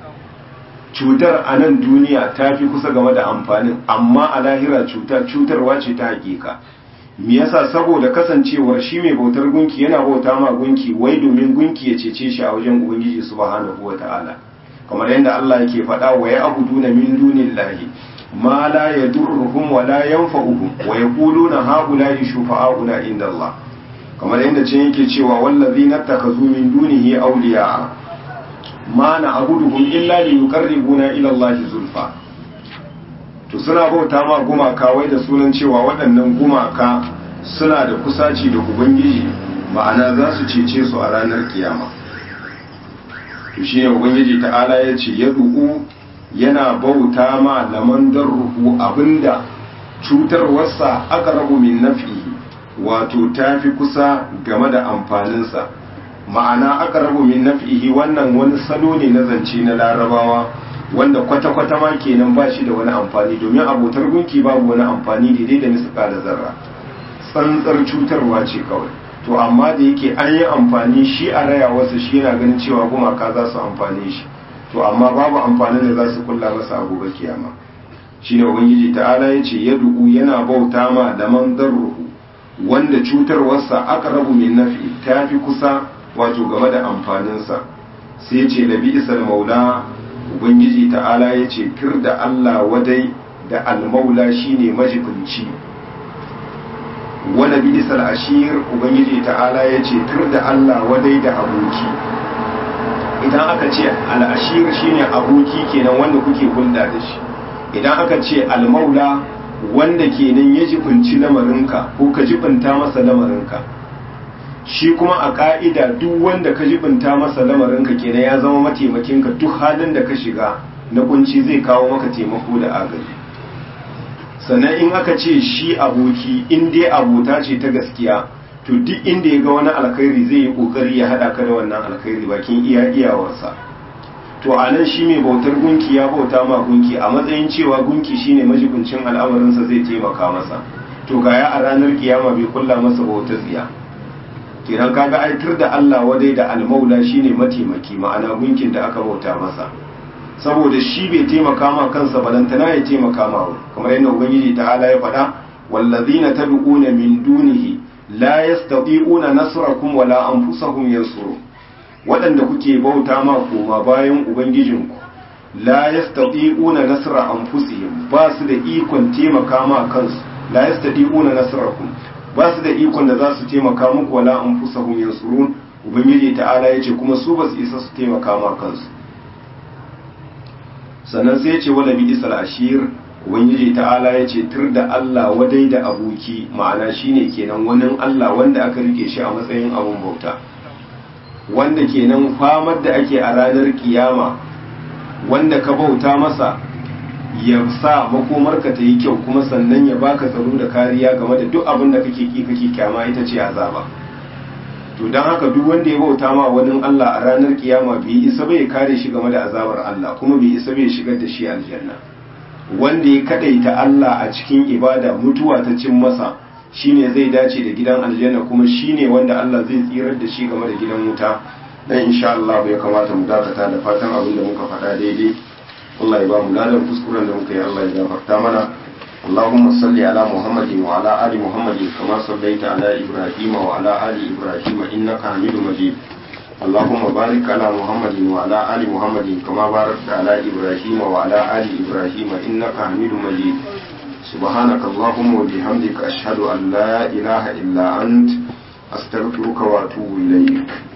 cutar a nan duniya ta fi kusa game da amfanin amma a lahira cutar cutarwa ce ta hakika me yasa saboda kasancewar shi mai bautar gunki yana bauta ma gunki wai domin gunki ya cece shi a wajen ubangiji subhanahu wataala kamar yadda Allah yake faɗa wa ya abuduna min dunillahi ma la yadurruhum wa la yanfa'uhum wa yaquluna haula'i shufa'auna inda Allah kamar yadda ce yake cewa wallazina takazu min dunihi awliya ma na abuduhum illa li yuqarribuna ila Allah zulfa to suna bauta ma gumaka wai da sunan cewa waɗannan gumaka suna da kusaci da ubangiji ma'ana za su cece su a ranar kiyama to shine ubangiji ta'ala ya ce ya du'u yana bauta ma laman darruhu abinda cutarwarsa aka rabu min nafi wato tafi kusa game da amfaninsa ma'ana aka rabu min nafihi wannan wani salo ne na zance na larabawa wanda kwata-kwata ma kenan ba shi da wani amfani domin abotar gunki babu wani amfani daidai da nisuka da zarra tsantsar cutarwa ce kawai to amma da yake an yi amfani shi a raya wasu shi yana ganin cewa gumaka za su amfani shi to amma babu amfanin da za su kulla masa a gobe kiyama shine ubangiji ta'ala ya ce ya du'u yana bauta ma da man darruhu wanda cutarwarsa aka rabu min nafi ta fi kusa wato game da amfaninsa sai ce da bi'isal maula ubangiji ta'ala ya ce kir da Allah wadai da almaula shine majibinci wala bi'isal ashir ubangiji ta'ala ya ce kir da Allah wadai da aboki idan aka ce al'ashir shine aboki kenan wanda kuke hulɗa da shi idan aka ce almaula wanda kenan ya jibinci lamarinka ko ka jibinta masa lamarinka shi kuma a ka'ida duk wanda ka jibinta masa lamarinka kenan ya zama mataimakinka duk halin da ka shiga na kunci zai kawo maka taimako da agaji sannan in aka ce shi aboki in dai abota ce ta gaskiya to duk inda ya ga wani alkhairi zai yi kokari ya hada ka da wannan alkhairi bakin iya iyawarsa to a nan shi mai bautar gunki ya bauta ma gunki a matsayin cewa gunki shine majibincin al'amarinsa zai taimaka masa to ga ya a ranar kiyama bai kulla masa bautar tsiya kiran kaga aitar da Allah wadai da almaula shine mataimaki ma'ana gunkin da aka bauta masa saboda shi bai taimaka ma kansa balantana ya taimaka ma wani kamar yadda ubangiji ta'ala ya faɗa wallazina tabi'una min dunihi la yastati'una nasrakum wala anfusahum yansurun waɗanda kuke bauta ma koma bayan ubangijinku la yastati'una nasra anfusihim ba su da ikon taimaka ma kansu la yastati'una nasrakum ba su da ikon da za su taimaka muku wala anfusahum yansurun ubangiji ta'ala yace kuma su ba su isa su taimaka ma kansu sannan sai yace wala bi isal ashir ubangiji ta'ala yace tur da Allah wadai da aboki ma'ana shine kenan wani Allah wanda aka rike shi a matsayin abun bauta wanda kenan famar da ake a ranar kiyama wanda ka bauta masa ya sa makomarka ta yi kyau kuma sannan ya baka tsaro da kariya game da duk abin da kake ki kake kyama ita ce azaba to don haka duk wanda ya bauta ma wani Allah a ranar kiyama bai isa bai kare shi game da azabar Allah kuma bai isa bai shigar da shi aljanna wanda ya kadaita Allah a cikin ibada mutuwa ta cin masa shine zai dace da gidan aljanna kuma shine wanda Allah zai tsirar da shi game da gidan wuta dan insha Allah bai kamata mu dakata da fatan abin da muka faɗa daidai Allah ya ba mu ladan kuskuren da muka yi Allah ya gafarta mana اللهم صل على محمد وعلى آل محمد كما صليت على إبراهيم وعلى آل إبراهيم إنك حميد مجيد اللهم بارك على محمد وعلى آل محمد كما باركت على إبراهيم وعلى آل إبراهيم إنك حميد مجيد سبحانك اللهم وبحمدك أشهد أن لا إله إلا أنت أستغفرك وأتوب إليك